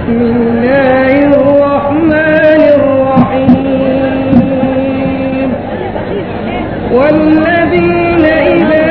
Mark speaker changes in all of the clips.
Speaker 1: بسم الله الرحمن الرحيم والذين إذا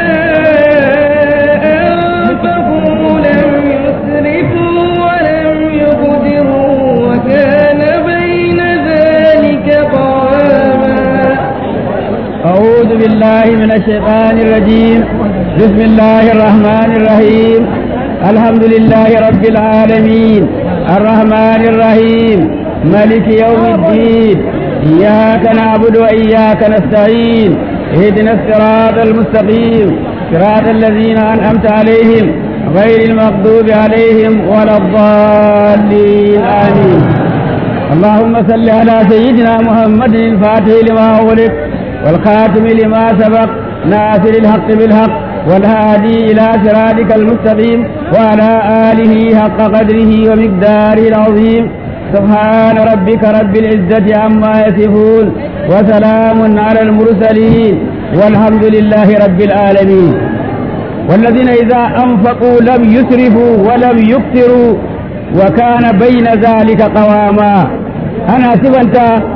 Speaker 1: أنفقوا لم يسرفوا ولم يقدروا وكان بين ذلك قواما
Speaker 2: أعوذ بالله من الشيطان الرجيم بسم الله الرحمن الرحيم الحمد لله رب العالمين الرحمن الرحيم ملك يوم الدين إياك نعبد وإياك نستعين اهدنا الصراط المستقيم صراط الذين أنعمت عليهم غير المغضوب عليهم ولا الضالين آمين اللهم صل على سيدنا محمد الفاتح لما أغلق والخاتم لما سبق ناصر الحق بالحق والهادي إلى صراطك المستقيم وعلى آله حق قدره ومقداره العظيم سبحان ربك رب العزة عما يصفون وسلام على المرسلين والحمد لله رب العالمين والذين إذا أنفقوا لم يسرفوا ولم يقتروا وكان بين ذلك قواما أنا سبنت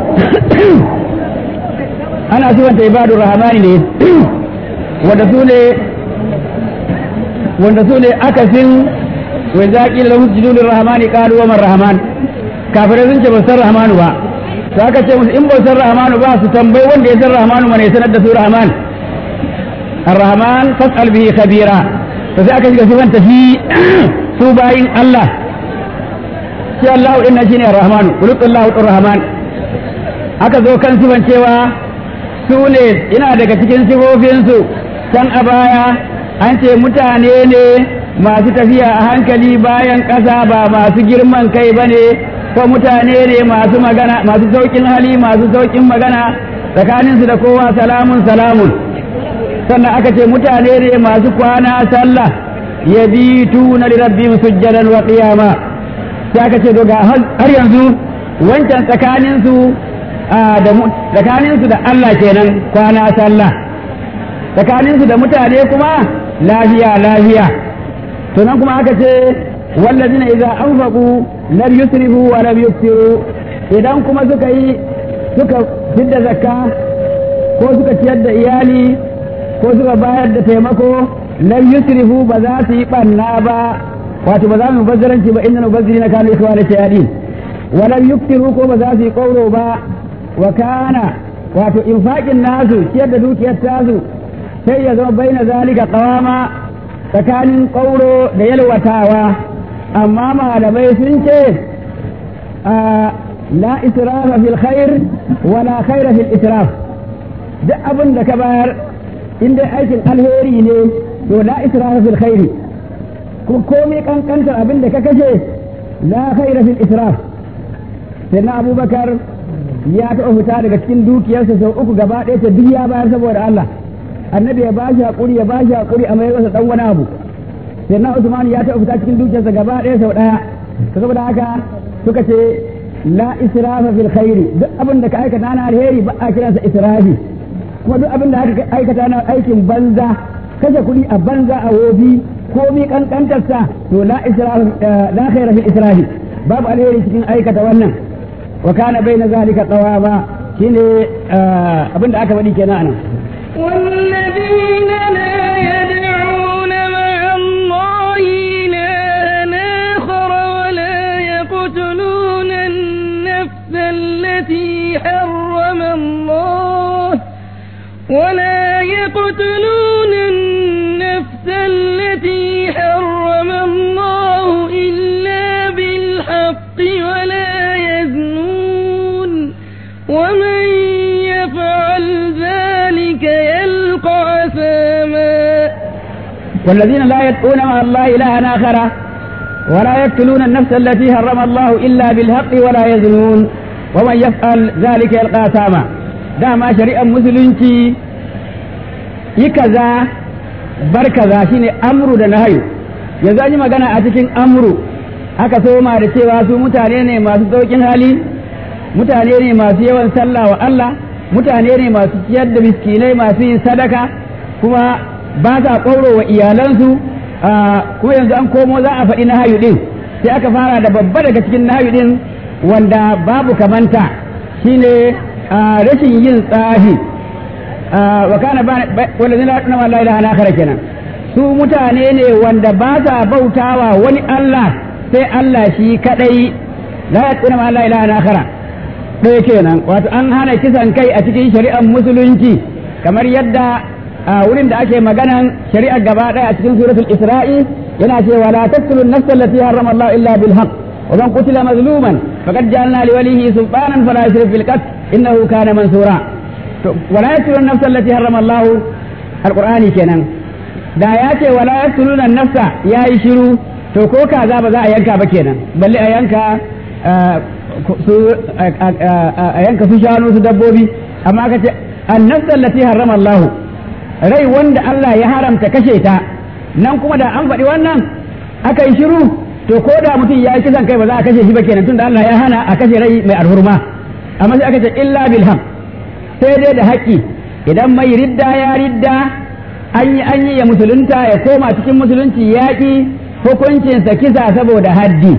Speaker 2: ana sifanta ibadun rahamani ne wanda su ne wanda su ne akasin wai zaƙi da lahun jidulun rahamani ƙalu wa rahaman kafirai sun ce ba san rahamanu ba to aka ce musu in ba san rahamanu ba su tambayi wanda ya san rahamanu mana ya sanar da su rahaman الرحمن فاسأل به خبيرا فسي aka shiga sifanta shi su bayin Allah shi Allah inna shine ar-rahmanu qulullahu ar-rahman aka zo kan sifan cewa su ne ina daga cikin sifofinsu can a baya an ce mutane ne masu tafiya a hankali bayan ƙasa ba masu girman kai ba ne ko mutane ne masu magana masu sauƙin hali masu sauƙin magana tsakaninsu da kowa salamun salamun sannan aka ce mutane ne masu kwana sallah ya bi tuna lirabbim sujjadan wa qiyama sai aka ce ga har yanzu wancan tsakaninsu tsakaninsu da Allah kenan kwana sallah tsakaninsu da mutane kuma lafiya lafiya to nan kuma aka ce wallazina idza anfaqu lam yusrifu wa lam yuftiru idan kuma suka yi suka fidda zakka ko suka ciyar da iyali ko suka bayar da taimako lam yusrifu ba za su yi banna ba wato ba za mu bazzaranci ba inna mubazzirina kanu ikhwana shayadin wa lam yuftiru ko ba za su yi kauro ba wa kana wato infaqin nasu ciyar da dukiyar tasu sai ya zama baina zalika qawama tsakanin kauro da yalwatawa amma malamai sun ce la israfa fil khair wala khaira fil israf duk abin da ka bayar in dai aikin alheri ne to la israfa fil khairi ko komai kankantar abin da ka kashe la khaira fil israf sai na abubakar ya taɓa fita daga cikin dukiyarsa sau uku gaba ɗaya ta duk ya bayar saboda Allah annabi ya ba shi haƙuri ya ba shi haƙuri a mai masa ɗan wani abu sai na Usman ya taɓa fita cikin dukiyarsa gaba ɗaya sau ɗaya saboda haka suka ce la israfa fil khairi duk abin da ka aikata na alheri ba a kiransa israfi kuma duk abin da aka aikata na aikin banza kashe kuɗi a banza a wofi komi kankantarsa to la israfa la khaira fil israfi babu alheri cikin aikata wannan wa kana baina zalika qawama shine abin da aka faɗi kenan anan
Speaker 1: والذين لا يدعون مع الله إلها آخر ولا يقتلون النفس التي حرم الله ولا يقتلون النفس التي حرم الله إلا بالحق ولا يزنون ومن يفعل ذلك يلقى أثاما
Speaker 2: والذين لا يدعون مع الله إلها آخر ولا يقتلون النفس التي حرم الله إلا بالحق ولا يزنون ومن يفعل ذلك يلقى أثاما دama shari'ar musulunci yi kaza bar kaza shine amru da nahayu yanzu an yi magana a cikin amru aka soma da cewa su mutane ne masu saukin hali mutane ne masu yawan sallah wa Allah mutane ne masu ciyar da miskinai masu yin sadaka kuma ba sa ƙwauro wa iyalansu kuma yanzu an komo za a faɗi na hayu ɗin sai aka fara da babba daga cikin nahawi din wanda babu kamanta shine rashin yin tsafi wa kana wanda zai na la ilaha illa kenan su mutane ne wanda ba sa bautawa wani Allah sai Allah shi kadai la yaqina ma la ilaha illa ɗaya kenan wato an hana kisan kai a cikin shari'ar musulunci kamar yadda a wurin da ake maganan shari'ar gaba ɗaya a cikin suratul isra'i yana cewa la taqtulun nafsa allati harrama Allah illa bil haqq wa man qutila mazluman faqad ja'alna li walihi sultanan fala yusrif fil qatl innahu kana mansura to wala yaqtulun nafsa allati harrama Allah alqur'ani kenan da ya ce wala yaqtulun nafsa yayi shiru to ko kaza ba za a yanka ba kenan balle a yanka su a yanka su shanu su dabbobi amma ka ce annafsan lati harrama Allah rai wanda Allah ya haramta kashe ta nan kuma da an faɗi wannan aka yi shiru to ko da mutum ya yi kisan kai ba za a kashe shi ba kenan tunda Allah ya hana a kashe rai mai alhurma amma sai aka ce illa bilham sai dai da haƙƙi idan mai ridda ya ridda an yi an yi ya musulunta ya koma cikin musulunci yaƙi hukuncinsa kisa saboda haddi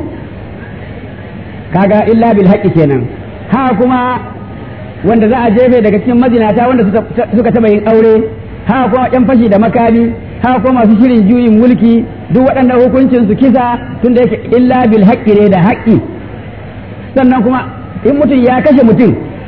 Speaker 2: kaga illa bil haqqi kenan ha kuma wanda za a jefe daga cikin mazinata wanda suka taba yin aure ha kuma yan fashi da makami ha kuma masu shirin juyin mulki duk waɗanda hukuncin su kisa tunda yake illa bil haqqi ne da haqqi sannan kuma in mutum ya kashe mutum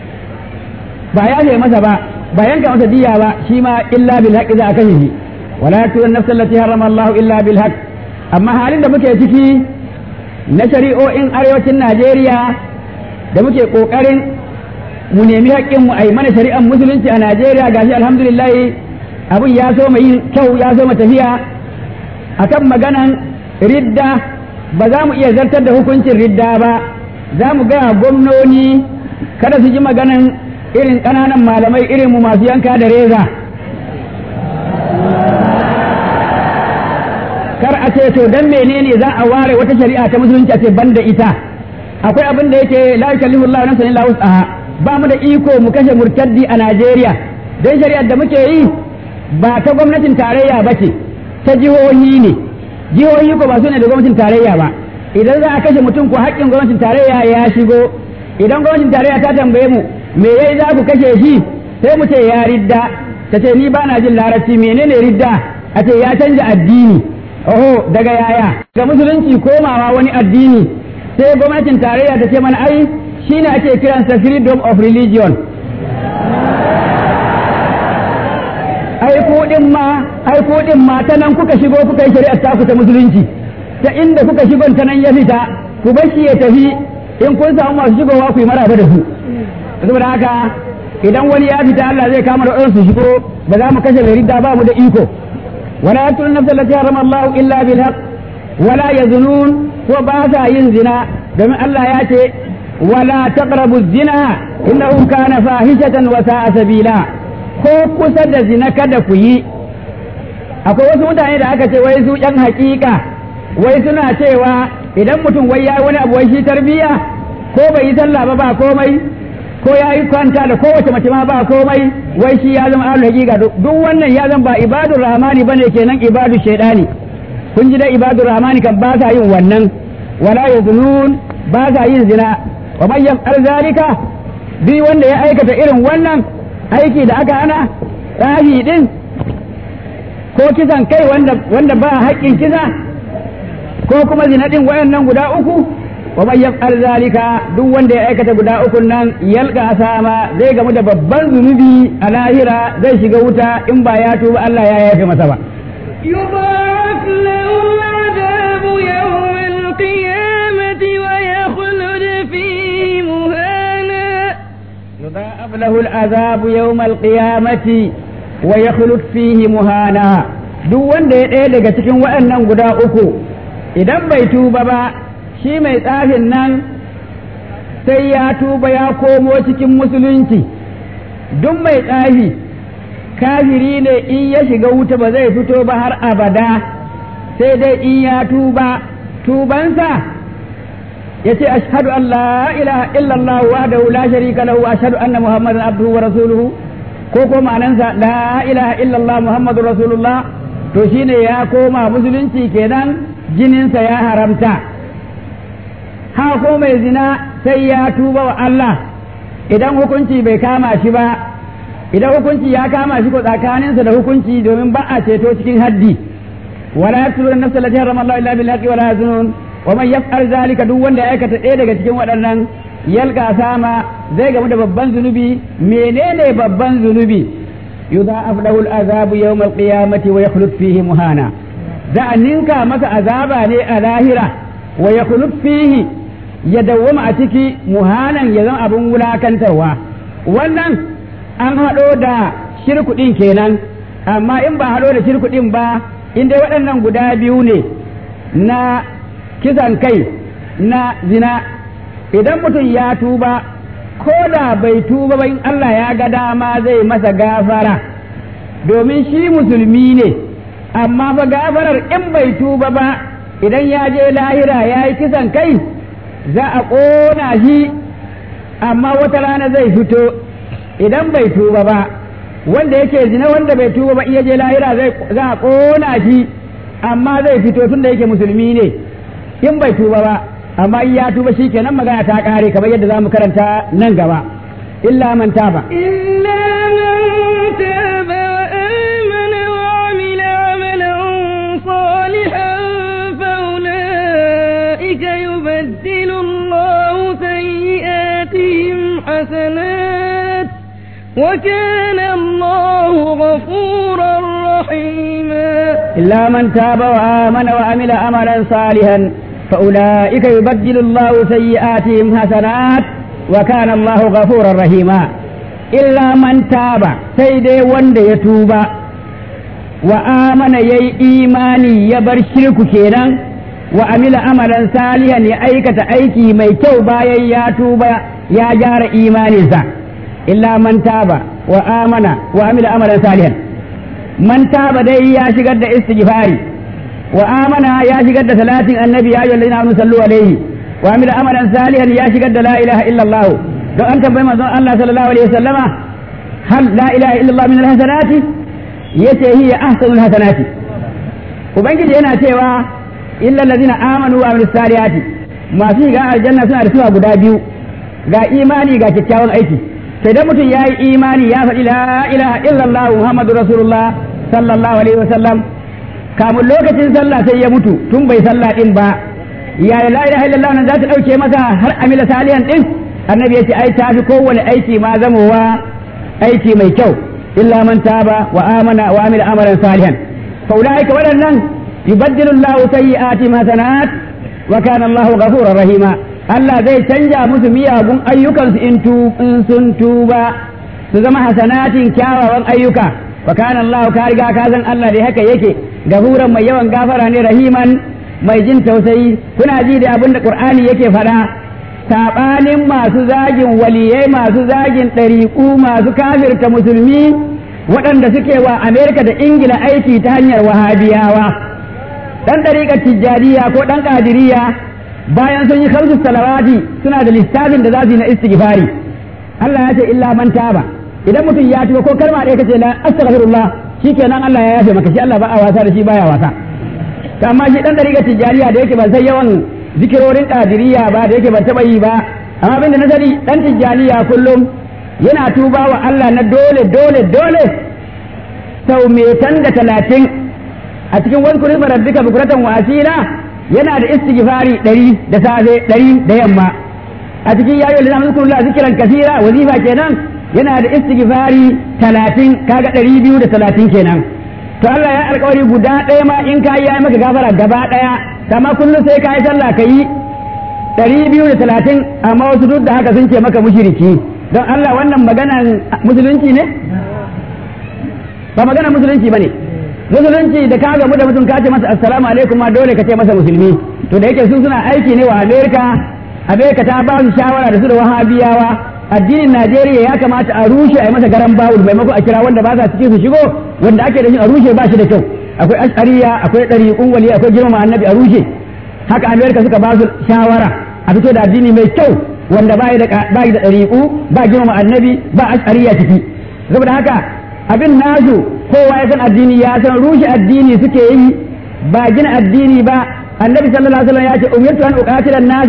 Speaker 2: ba ya ce masa ba ba yanka masa diya ba shi ma illa bil haqqi za a kashe shi wala yaqtulun nafsa allati harrama Allah illa bil haqq amma halin da muke ciki na shari'o'in arewacin Najeriya da muke ƙoƙarin mu nemi haƙƙinmu a yi mana shari'ar musulunci a Najeriya gashi alhamdulillah abin ya so mai yin kyau ya so tafiya akan maganan ridda ba za mu iya zartar da hukuncin ridda ba za mu gaya gwamnoni kada su ji maganan irin ƙananan malamai irin mu masu yanka da reza kar a ce to dan menene za a ware wata shari'a ta musulunci a ce banda ita akwai abin da yake la yukallifu Allahu nafsan illa wus'aha ba mu da iko mu kashe murtaddi a Najeriya dan shari'ar da muke yi ba ta gwamnatin tarayya ba ce ta jihohi ne jihohi ko ba su ne da gwamnatin tarayya ba idan za a kashe mutum ko haƙƙin gwamnatin tarayya ya shigo idan gwamnatin tarayya ta tambaye mu me yayi za ku kashe shi sai mu ce ya ridda ta ce ni ba na jin larabci menene ridda a ce ya canja addini oho daga yaya ga musulunci komawa wani addini sai gwamnatin tarayya ta ce mana ai shine ake kiransa freedom of religion ai kuɗin ma ai kuɗin ma ta nan kuka shigo kuka yi shari'ar taku ta musulunci ta inda kuka shigon ta nan ya fita ku bashi ya tafi in kun samu masu shigowa ku yi maraba da su saboda haka idan wani ya fita Allah zai kama da su shigo ba za mu kashe mai ridda ba mu da iko ولا يقتل النفس التي حرم الله إلا بالحق ولا يزنون وباسا ينزنا بما الله ياتي ولا تقربوا الزنا إنه كان فاحشة وساء سبيلا ko kusa da zina kada ku yi akwai wasu mutane da aka ce wai su yan hakika wai suna cewa idan mutum wai ya wani abu wai shi tarbiya ko bai yi sallah ba ba komai ko ya yi kwanta da kowace mace ma ba komai wai shi ya zama ahlul haqiqa duk wannan ya zama ba ibadur rahmani bane kenan ibadu shaydani kun ji da ibadur rahmani kan ba sa yin wannan wala yaznun ba sa yin zina wa man yaf'al zalika bi wanda ya aikata irin wannan aiki da aka hana tsahi din ko kisan kai wanda wanda ba haƙƙin kisa ko kuma zina din wayannan guda uku wa man yaf'al zalika duk wanda ya aikata guda uku nan yalqa asama zai gamu da babban zunubi a lahira zai shiga wuta in ba ya tuba Allah ya yafe masa ba
Speaker 1: يضاعف له العذاب يوم القيامة ويخلد فيه مهانا
Speaker 2: يضاعف له العذاب يوم القيامة ويخلد فيه مهانا duk wanda ya ɗaya daga cikin waɗannan guda uku idan bai tuba ba shi mai tsafin nan sai ya tuba ya komo cikin musulunci duk mai tsafi kafiri ne in ya shiga wuta ba zai fito ba har abada sai dai in ya tuba tubansa ya ce ashhadu an la ilaha illallah wahdahu la sharika lahu wa ashhadu anna muhammadan abduhu wa rasuluhu ko ko ma'anansa la ilaha illallah muhammadur rasulullah to shine ya koma musulunci kenan jininsa ya haramta ha ko mai zina sai ya tuba wa Allah idan hukunci bai kama shi ba idan hukunci ya kama shi ko tsakaninsa da hukunci domin ba a ceto cikin haddi wala yaqtulu an-nafsa allati harrama Allah illa bil haqqi wala yazunun wa man yaf'al zalika duk wanda ya aikata ɗaya daga cikin waɗannan yalka sama zai gamu da babban zunubi menene babban zunubi yudha'af lahu al-azabu yawm al-qiyamati wa yakhlud fihi muhana za a ninka masa azaba ne a lahira wa yakhlud fihi ya dawwama a ciki muhanan ya zama abin wulakantarwa wannan an haɗo da shirkuɗin kenan amma in ba haɗo da shirkuɗin ba in dai waɗannan guda biyu ne na kisan kai na zina idan mutum ya tuba ko da bai tuba ba in Allah ya ga dama zai masa gafara domin shi musulmi ne amma fa gafarar in bai tuba ba idan ya je lahira ya yi kisan kai za a ƙona shi amma wata rana zai fito idan bai tuba ba wanda yake zina wanda bai tuba ba iya je lahira za a ƙona shi amma zai fito tun da yake musulmi ne in bai tuba ba amma in ya tuba shi kenan magana ta ƙare kamar yadda za mu karanta nan gaba illa man taba
Speaker 1: إلا من تاب وآمن وعمل عملا صالحا فأولئك يبدل الله سيئاتهم حسنات وكان الله غفورا رحيما
Speaker 2: إلا من تاب وآمن وعمل عملا صالحا فأولئك يبدل الله سيئاتهم حسنات وكان الله غفورا رحيما إلا من تاب سيدي وند يتوب وآمن يي إيماني يبر شرك كينا وعمل عملا صالحا يأيكة أيكي ميتو بايا يا توبا يا جار إيماني إلا من تاب وآمن وعمل عملا صالحا man taba dai ya shigar da istighfari wa amana ya shigar da salatin annabi ya ayyuhal ladina amanu sallu alaihi wa amila amalan salihan ya shigar da la ilaha illallah don an tambayi manzon Allah sallallahu alaihi wasallama hal la ilaha illallah min alhasanati yace hiya ahsanul hasanati ubangiji yana cewa illa allazina amanu wa amilus salihati masu shiga aljanna suna da suna guda biyu ga imani ga kyakkyawan aiki sai da mutum ya yi imani ya faɗi la ilaha illallah muhammadu rasulullah sallallahu alaihi wasallam kamun lokacin sallah sai ya mutu tun bai sallah din ba ya la ilaha illallah nan za ta ɗauke masa har amila salihan din annabi ya ce ai ta fi kowane aiki ma zamowa aiki mai kyau illa man taba wa amana wa amila amalan salihan fa ulaika waɗannan yubaddilu Allahu sayyi'ati hasanat wa kana Allahu ghafurur rahima Allah zai canja musu miyagun ayyukansu in sun tuba su zama hasanatin kyawawan ayyuka wa kana Allah ka riga ka san Allah dai haka yake gafuran mai yawan gafara ne rahiman mai jin tausayi kuna ji da abin da Qur'ani yake faɗa sabanin masu zagin waliyai masu zagin ɗariƙu masu kafirta musulmi waɗanda suke wa Amerika da Ingila aiki ta hanyar wahabiyawa ɗan ɗariƙar tijjaniya ko ɗan ƙadiriya bayan sun yi khamsu salawati suna da lissafin da za su yi na istighfari Allah ya ce illa man taba idan mutum ya tuba ko kalma ɗaya kace la astaghfirullah shikenan Allah ya yafe maka shi Allah ba a wasa da shi baya wasa to amma shi dan dariƙar tijariya da yake ban san yawan zikirorin qadiriyya ba da yake ban taba yi ba amma abin da na sani dan tijariya kullum yana tuba wa Allah na dole dole dole sau metan da talatin a cikin wani kurin rabbika bukuratan wa asila yana da istighfari ɗari da safe ɗari da yamma a cikin yayin da zamu zikrullahi zikran kasira wazifa kenan yana da istighfari talatin kaga ɗari biyu da talatin kenan to Allah ya alƙawari guda ɗaya ma in ka yi maka gafara gaba ɗaya amma kullum sai ka yi sallah ka yi ɗari biyu da talatin amma wasu duk da haka sun ce maka mushiriki don Allah wannan maganan musulunci ne ba maganan musulunci ba ne musulunci da ka gamu da mutum ka ce masa assalamu alaikum ma dole ka ce masa musulmi to da yake su suna aiki ne wa amerika amerika ta ba su shawara da su da wahabiyawa addinin najeriya ya kamata a rushe a yi masa garan bawul maimako a kira wanda ba sa cikin su shigo wanda ake da shi a rushe ba shi da kyau akwai ashariya akwai ɗariƙun wali akwai girmama annabi a rushe haka amerika suka ba su shawara a fito da addini mai kyau wanda ba da ba da ɗariƙu ba girmama annabi ba ashariya ciki saboda haka abin nasu kowa ya san addini ya san rushe addini suke yi ba gina addini ba annabi sallallahu alaihi wasallam ya ce umirtu an uqatila nasa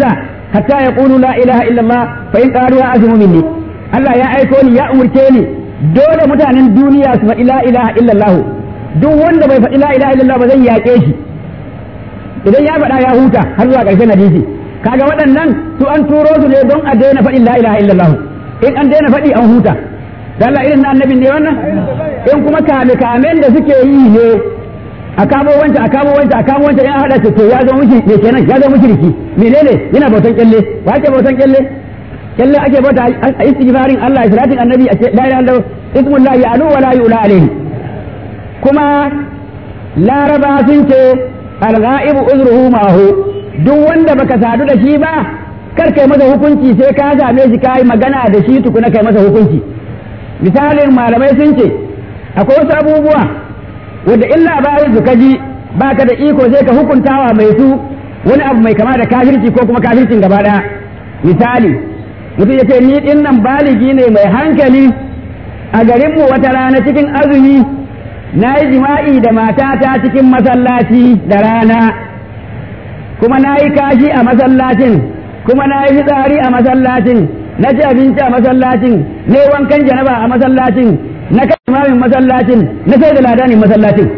Speaker 2: hatta yaqulu la ilaha illallah fa in qalu azmu minni Allah ya aiko ni ya umurce ni dole mutanen duniya su faɗi la ilaha illallah duk wanda bai faɗi la ilaha illallah ba zan yaƙe shi idan ya faɗa ya huta har zuwa ƙarshen hadisi kaga waɗannan su an turo su ne don a daina faɗin la ilaha illallah in an daina faɗi an huta dan Allah irin na annabin ne wannan in kuma kame kamen da suke yi ne a kamo wancan a kamo wancan a kamo wancan in hada su to ya zama miki me kenan ya zama mushriki menene yana bautan kyalle wa ake bautan kyalle kyalle ake bauta a istighfarin Allah salatin annabi a ce la ilaha illallah ismullahi alu wa la yu'la alayhi kuma laraba sun ce al-ghaibu uzruhu ma'ahu duk wanda baka sadu da shi ba kar kai masa hukunci sai ka same shi kai magana da shi tukuna kai masa hukunci misalin malamai sun ce akwai wasu abubuwa wanda in labarin su kaji baka da iko sai ka hukuntawa mai su wani abu mai kama da kafirci ko kuma kafircin gaba daya misali mutum ya ce ni din nan baligi ne mai hankali a garinmu wata rana cikin azumi na yi jima'i da matata cikin masallaci da rana kuma na yi kashi a masallacin kuma na yi fitsari a masallacin na ci abinci a masallacin na yi wankan janaba a masallacin na kai imamin masallacin na sai da ladanin masallacin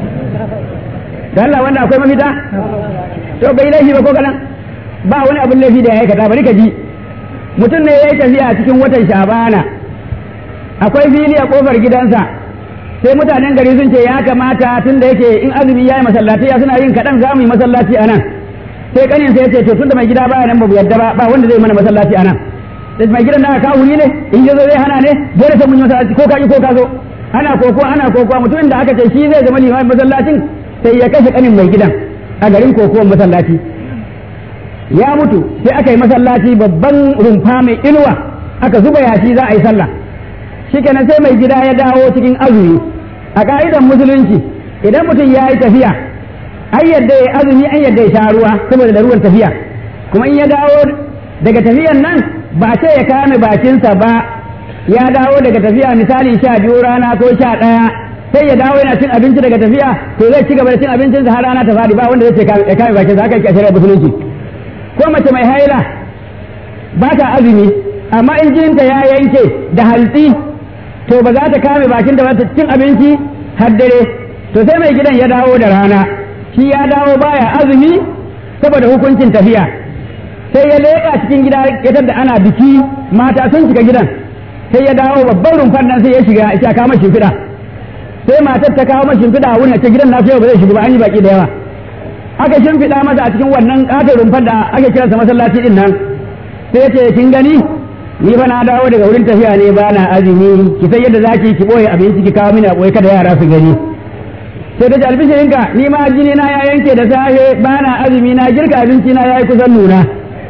Speaker 2: da Allah wanda akwai mafita to bai laifi ba ko kalan ba wani abin laifi da ya aikata bari ka ji mutum ne ya yi tafiya cikin watan shabana akwai fili a kofar gidansa sai mutanen gari sun ce ya kamata tun da yake in azumi ya yi masallaci suna yin kaɗan za mu yi masallaci a nan sai kanin sai ya ce to tun da mai gida baya nan ba yadda ba ba wanda zai mana masallaci a nan da mai gidan da aka wuri ne in ya zo zai hana ne dole sai mun yi masallaci ko ka yi ko ka zo ana koko ana koko mutumin da aka ce shi zai zama limamin masallacin sai ya kashe kanin mai gidan a garin kokowar masallaci ya mutu sai aka yi masallaci babban rumfa mai inuwa aka zuba yashi za a yi sallah shikenan sai mai gida ya dawo cikin azumi a ka'idan musulunci idan mutum ya yi tafiya an yadda ya azumi an yadda ya sha ruwa saboda da ruwan tafiya kuma in ya dawo daga tafiyan nan ba ce ya kame bakinsa ba ya dawo daga tafiya misali sha biyu rana ko sha ɗaya sai ya dawo yana cin abinci daga tafiya to zai ci gaba da cin abincinsa har rana ta fadi ba wanda zai ce ya kame bakinsa haka yake a shari'ar musulunci ko mace mai haila ba ta azumi amma in jininta ya yanke da hantsi to ba za ta kame bakin da ba ta cin abinci har dare to sai mai gidan ya dawo da rana shi ya dawo baya azumi saboda hukuncin tafiya sai ya leƙa cikin gida ya da ana biki mata sun shiga gidan sai ya dawo babban rumfar nan sai ya shiga ya kama shimfiɗa sai matar ta kawo mashi shimfiɗa a wurin ta gidan nasu yau ba zai shiga ba an yi baki da yawa aka shimfiɗa masa a cikin wannan ƙaton rumfar da ake kiransa masallaci din nan sai ya ce kin gani ni fa na dawo daga wurin tafiya ne ba na azumi ki san yadda zaki ki boye abinci ki kawo mini a boye kada yara su gani sai ta ji albishirinka ni ma jini na ya yanke da safe ba na azumi na girka abinci na yayi kusan nuna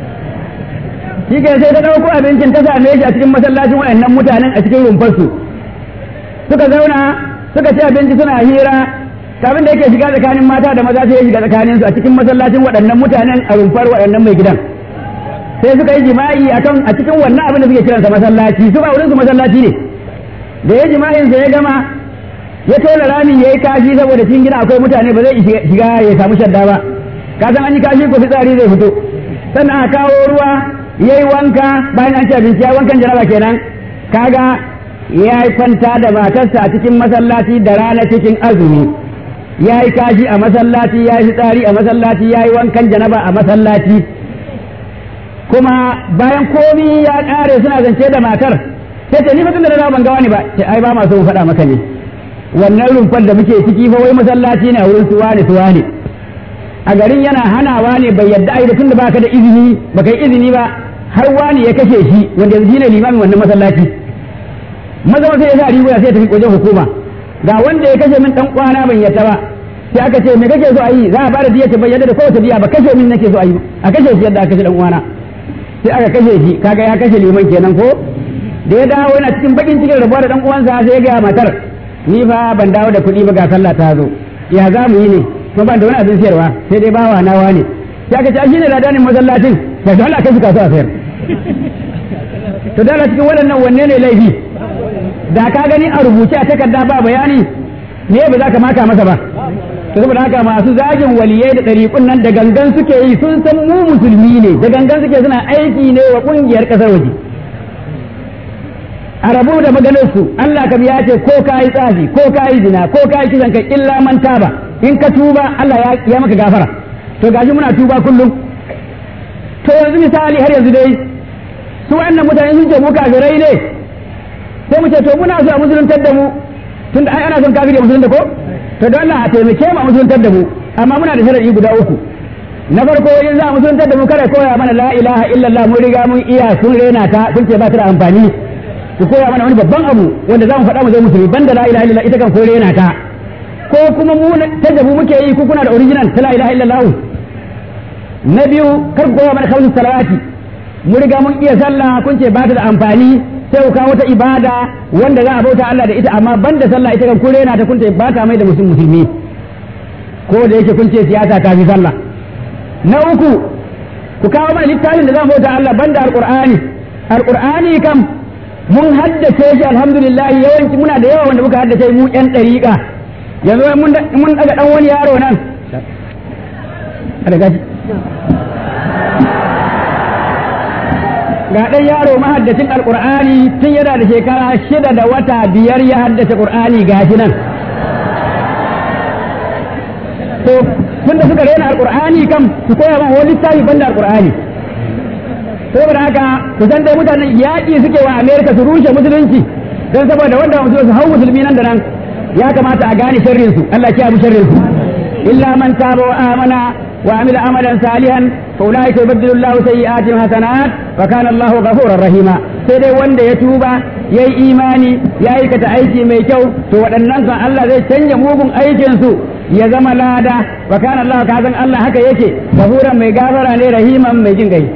Speaker 2: shi ke sai ta ɗauko abincin ta same shi a cikin masallacin waɗannan mutanen a cikin rumfarsu suka zauna suka ci abinci suna hira kafin da yake shiga tsakanin mata da maza sai ya shiga tsakaninsu a cikin masallacin waɗannan mutanen a rumfar waɗannan mai gidan sai suka yi jima'i akan a cikin wannan abin da suke kiransa masallaci su ba wurin su masallaci ne da ya jima'in sa ya gama ya tona rami ya yi kashi saboda cikin gida akwai mutane ba zai shiga ya samu shadda ba ka san an yi kashi ko fitsari zai fito sannan a kawo ruwa ya yi wanka bayan an ci abinci ya wankan jaraba kenan kaga ya yi kwanta da matarsa a cikin masallaci da rana cikin azumi ya yi kashi a masallaci ya yi fitsari a masallaci ya yi wankan janaba a masallaci kuma bayan komi ya ƙare suna zance da matar sai ce ni fa tunda da ban ga wani ba ce ai ba ma so mu faɗa maka ne wannan rumfar da muke ciki fa wai masallaci ne a wurin suwa ne suwa ne a garin yana hanawa ne bai yadda ai da tunda baka da izini baka yi izini ba har wani ya kashe shi wanda yanzu shine limamin wannan masallaci maza sai ya sa riguna sai ya tafi wajen hukuma ga wanda ya kashe min dan kwana ban yadda ba sai aka ce me kake so a yi za a bada diya ce bai yadda da kowace diya ba kashe min nake so a yi a kashe shi yadda aka kashe dan uwana sai aka kashe shi kaga ya kashe liman kenan ko da ya dawo yana cikin bakin cikin rabuwa da dan uwansa sai ya ga matar ni fa ban dawo da kuɗi ba ga sallah ta zo ya za mu yi ne kuma ban da wani abin sayarwa sai dai bawa nawa ne sai aka ce shi ne ladanin masallacin ya ga Allah kashi kasuwa sayar to dala cikin waɗannan wanne ne laifi da ka gani a rubuce a takarda ba bayani me ba za ka maka masa ba to saboda haka masu zagin waliyai da ɗariƙun nan da gangan suke yi sun san mu musulmi ne da gangan suke suna aiki ne wa ƙungiyar ƙasar waje a rabu da maganarsu Allah kam ya ce ko ka yi tsafi ko ka yi zina ko ka yi kisan kai illa man taba in ka tuba Allah ya maka gafara to gashi muna tuba kullum to yanzu misali har yanzu dai su wannan mutane sun ce mu kafirai ne sai mu ce to muna so a musuluntar da mu tun da ai ana son kafiri musulunta ko to don Allah a taimake mu a musuluntar da mu amma muna da sharadi guda uku na farko in za a musuluntar da mu kada koya mana la ilaha illallah mun riga mun iya sun rena ta sun ce ba ta da amfani ku koya mana wani babban abu wanda za mu faɗa mu zai musulmi banda la ilaha illallah ita kan ko rena ta ko kuma mu ta jabu muke yi ku kuna da original ta la ilaha illallah na biyu kar ku koya mana khamsu salawati mu riga mun iya sallah kun ce ba ta da amfani sai ku kawo wata ibada wanda za a bauta Allah da ita amma banda sallah ita kan kure na ta kun ce ba ta mai da musulmi musulmi ko da yake kun ce siyasa ta fi sallah na uku ku kawo mana littafin da za mu bauta Allah banda alqur'ani alqur'ani kam mun haddace shi alhamdulillah yawanci muna da yawa wanda muka haddace mu yan dariƙa yanzu mun daga dan wani yaro nan ga ɗan yaro mahaddacin alƙur'ani tun yana da shekara shida da wata biyar ya haddace ƙur'ani ga shi nan to tunda suka rena alƙur'ani kam su koya man wani littafi banda alƙur'ani saboda haka ku san dai mutanen yaƙi suke wa amerika su rushe musulunci don saboda wanda musulunci su hau musulmi nan da nan ya kamata a gane sharrin su Allah ya mu sharrin su illa man taba wa amana وعمل عملا صالحا فاولئك يبدل الله سيئاتهم حسنات وكان الله غفورا رحيما sai dai wanda ya tuba ya yi imani ya aikata aiki mai kyau to waɗannan kan Allah zai canja mugun aikinsu ya zama lada wa kana Allah ka san Allah haka yake gafuran mai gafara ne rahiman mai jin gai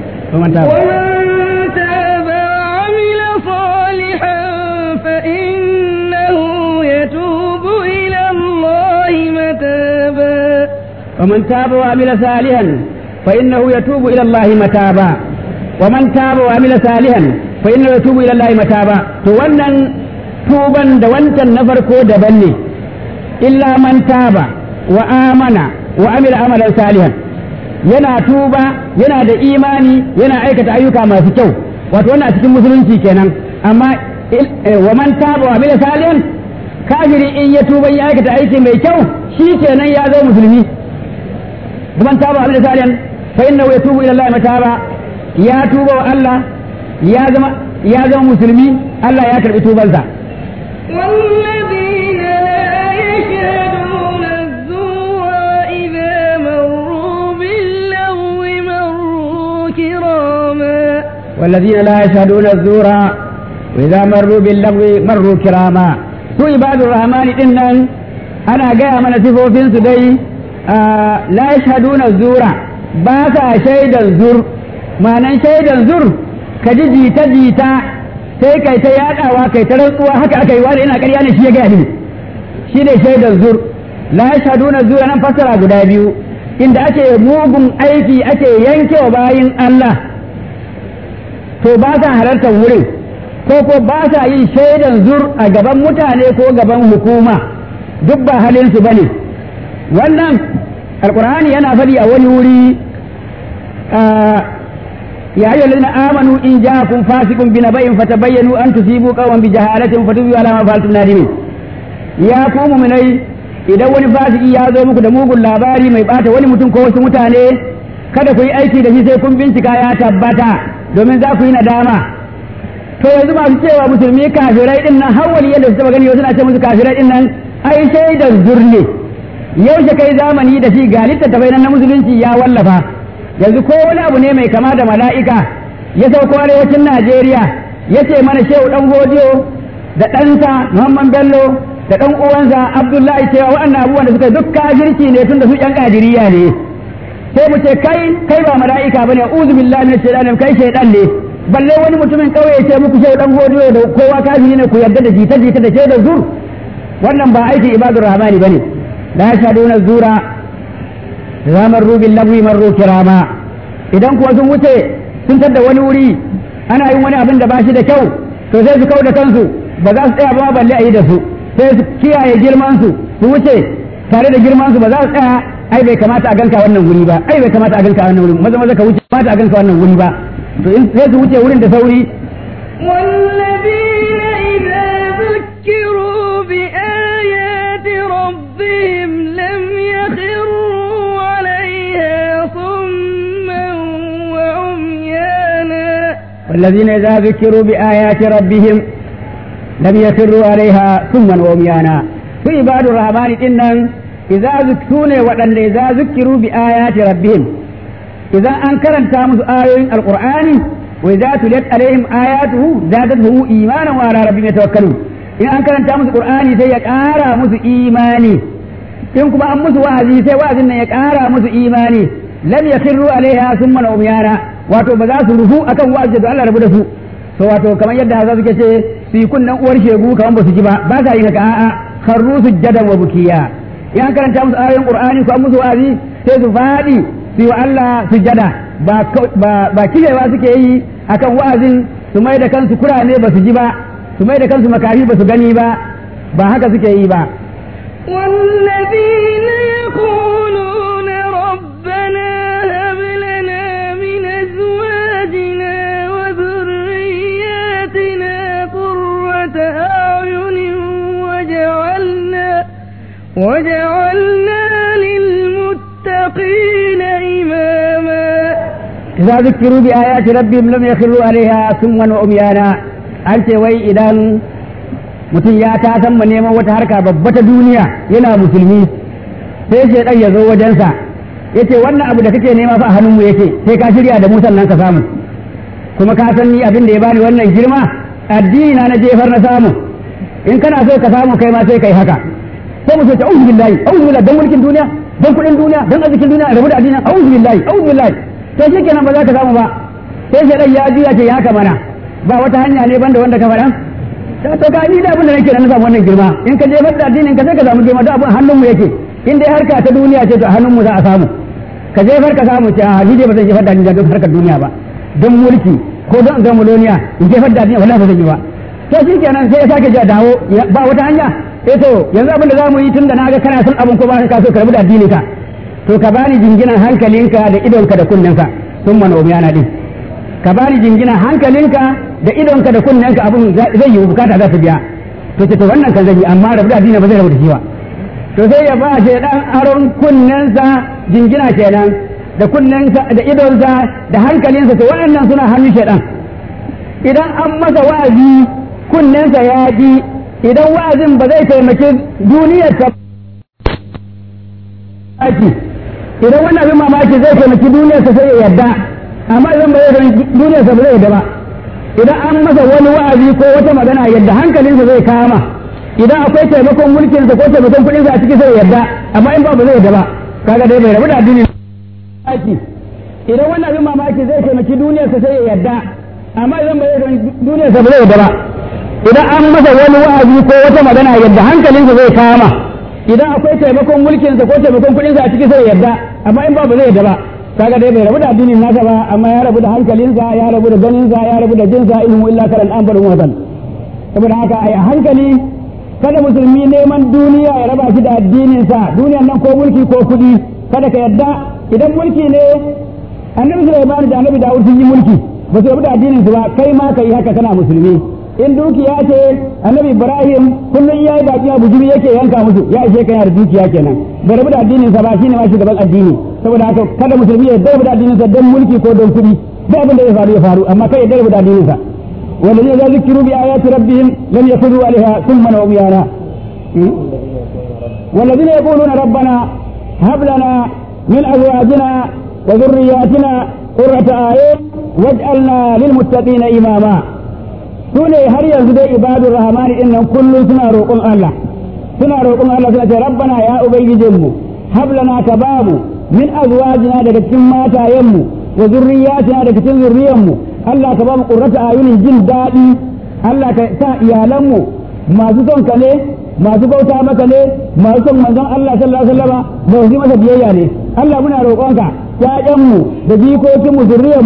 Speaker 2: ومن تاب وعمل صالحا فإنه يتوب إلى الله متابا ومن تاب وعمل صالحا فإنه يتوب إلى الله متابا to wannan tuban da wancan na farko daban ne illa man taba wa amana wa amila amalan salihan yana tuba yana da imani yana aikata ayyuka masu kyau wato wannan a cikin musulunci kenan amma wa man taba wa amila salihan kafiri in ya tuba ya aikata aiki mai kyau shi kenan ya zo musulmi ومن تاب على سالم فإنه يتوب إلى الله متابا يا توبة الله يا زم يا زم مسلمي الله يا كرب توبة ذا
Speaker 1: والذين لا يشهدون الزور إذا مروا باللغو مروا كراما
Speaker 2: والذين لا يشهدون الزور وإذا مروا باللغو مروا كراما su ibadu rahmani din nan ana gaya mana sifofinsu dai la yashhaduna zura ba sa shaidan zur ma'anan shaidan zur ka ji jita jita sai kai ta yadawa kai ta rantsuwa haka aka yi wani ina ƙarya ne shi ya gaya ni shi ne shaidan zur la yashhaduna zura nan fassara guda biyu inda ake mugun aiki ake yankewa bayin Allah to ba sa halartar wurin ko ko ba sa yin shaidan zur a gaban mutane ko gaban hukuma duk ba halinsu ba ne wannan alkur'ani yana faɗi a wani wuri ya ayyuhal ladina amanu in ja'akum fasiqun bi naba'in fatabayyanu an tusibu qawman bi jahalatin fatubu ala ma fa'altum nadimin ya ku mu'minai idan wani fasiki ya zo muku da mugun labari mai bata wani mutum ko wasu mutane kada ku yi aiki da shi sai kun bincika ya tabbata domin za ku yi nadama to yanzu masu cewa musulmi kafirai din nan har wani yadda su taba gani wasu na ce musu kafirai din nan ai shaidar zurne yaushe kai zamani da shi ga littattafai nan na musulunci ya wallafa yanzu ko wani abu ne mai kama da mala'ika ya sauko arewacin Najeriya ya ce mana shehu dan godiyo da ɗansa Muhammad Bello da ɗan uwansa Abdullahi cewa waɗannan abubuwan da suka duk kafirci ne tun da su ƴan kadiriya ne sai mu ce kai kai ba mala'ika bane uzu billahi minash shaitanir kai shaidan ne balle wani mutumin kauye ce muku shehu dan godiyo da kowa kafiri ne ku yarda da jita jita da shaidar zur wannan ba aikin ibadur rahmani bane la yashaduna zura za marru bil lagwi marru kirama idan kuwa sun wuce sun tadda wani wuri ana yin wani abin da ba shi da kyau to sai su kau da kansu ba za su tsaya ba balle a yi da su sai su kiyaye girman su su wuce tare da girman su ba za su tsaya ai bai kamata a ganka wannan wuri ba ai bai kamata a ganka wannan wuri maza maza ka wuce kamata a ganka wannan wuri ba to in sai su wuce wurin da sauri
Speaker 1: والذين إذا ذكروا بآيات ربهم لم يخروا عليها صما وعميانا
Speaker 2: والذين إذا ذكروا بآيات ربهم لم يخروا عليها سما وعميانا في عباد الرحمن إنهم إذا ذكرون وأن إذا ذكروا بآيات ربهم إذا أنكر تامس آيين القرآن وإذا تليت عليهم آياته زادته إيمانا وعلى ربهم يتوكلون إن أنكر تامس القرآن سيكارا مس إيماني in kuma an musu wa'azi sai wa'azin nan ya ƙara musu imani lam yakirru alaiha summa umyana wato ba za su rufu akan wa'azi da Allah rabu da su to wato kamar yadda haza suke ce su yi kunnan uwar shegu kamar ba su ji ba ba sa yin haka a'a kharru sujjadan wa bukiya in an karanta musu ayoyin qur'ani ko an musu wa'azi sai su faɗi su yi wa Allah sujjada ba ba ba kirewa suke yi akan wa'azin su mai da kansu kurane ba su ji ba su mai da kansu makafi ba su gani ba ba haka suke yi ba
Speaker 1: والذين يقولون ربنا هب لنا من أزواجنا وذرياتنا قرة أعين وجعلنا وجعلنا للمتقين إماما
Speaker 2: إذا ذكروا بآيات ربهم لم يخروا عليها سما وعميانا أنت وي إذا mutum ya ta san ma neman wata harka babba ta duniya yana musulmi sai shaidan ya zo wajensa ya ce wannan abu da kake nema fa a hannunmu yake sai ka shirya da mu sannan ka samu kuma ka san ni abin da ya bani wannan girma addini na na jefar na samu in kana so ka samu kai ma sai kai haka sai mu ce ta auzu billahi auzu billahi dan mulkin duniya dan kudin duniya dan arzikin duniya rabu da addini auzu billahi auzu billahi to shikenan ba za ka samu ba sai shaidan ya juya ce ya haka mana ba wata hanya ne banda wanda ka faɗa to ka ni da abin da nake na samu wannan girma in ka jefar da addinin ka sai ka samu girma da abin hannun mu yake in dai harka ta duniya ce to hannun mu za a samu ka jefar ka samu ce a ni dai ba zan jefar da addini don harkar duniya ba don mulki ko don zan muloniya in jefar da addini wallahi ba zan yi ba to shi kenan sai ya sake ja dawo ba wata hanya eh to yanzu abin da zamu yi tun da na ga kana son abin ko ba ka so ka rabu da addinin ka to ka bani jinginan hankalinka da idonka da kunnenka sun mana umiyana din ka bani jinginan hankalinka da idonka da kunnenka abin zai yi bukata za su biya to ce to wannan kan zai yi amma rabu da addini ba zai rabu da shi ba to sai ya ba shi dan aron kunnensa jingina kenan da kunnensa da idonsa da hankalinsa to waɗannan suna hannun shaidan idan an masa wa'azi kunnensa ya ji idan wa'azin ba zai taimaki duniyarsa idan wannan abin mamaki zai taimaki duniyarsa sai ya yarda amma idan ba zai duniyarsa ba zai yarda ba idan an masa wani wa'azi ko wata magana yadda hankalinsa zai kama idan akwai taimakon mulkinsa ko taimakon kuɗinsa a ciki sai yarda amma in ba ba zai yarda ba kaga dai bai rabu da addinin mamaki idan wannan abin mamaki zai taimaki duniyarsa sai ya yarda amma idan ba zai duniyarsa ba zai yarda ba idan an masa wani wa'azi ko wata magana yadda hankalinsa zai kama idan akwai taimakon mulkinsa ko taimakon kuɗinsa a ciki sai ya yarda amma in ba ba zai yarda ba kaga dai bai rabu da addinin nasa ba amma ya rabu da hankalinsa ya rabu da ganinsa ya rabu da jinsa ilmu illa karan an barin watan saboda haka ai a hankali kada musulmi neman duniya ya raba shi da addininsa duniyan nan ko mulki ko kuɗi kada ka yadda idan mulki ne annabi Sulaiman da annabi Dawud sun yi mulki ba su rabu da addininsu ba kai ma ka yi haka kana musulmi in dukiya ce annabi Ibrahim kullum ya yi baki bujumi yake yanka musu ya ishe kana da dukiya kenan bai rabu da addininsa ba shine ma shugaban addini saboda haka kada musulmi ya rabu da addininsa don mulki ko don kuɗi da abin da ya faru ya faru amma kai ya rabu da addininsa والذين إذا ذكروا بآيات ربهم لم يخروا عليها ثم وعميانا والذين يقولون ربنا هب لنا من أزواجنا وذرياتنا قرة أعين واجعلنا للمتقين إماما سوني هل يزد عباد الرحمن إن كل سنة روكم الله سنة روكم الله سنة ربنا يا أبي جمو هب لنا كبابو من أزواجنا دكتم ماتا يمو وذرياتنا دكتم ذريمو Allah ka ba mu ƙurrata ayunin jin daɗi Allah ka sa iyalanmu masu son ka ne masu bauta maka ne masu son manzon Allah sallallahu alaihi wasallam ba su masa biyayya ne Allah muna roƙonka ƴaƴanmu da jikokinmu zuriyarmu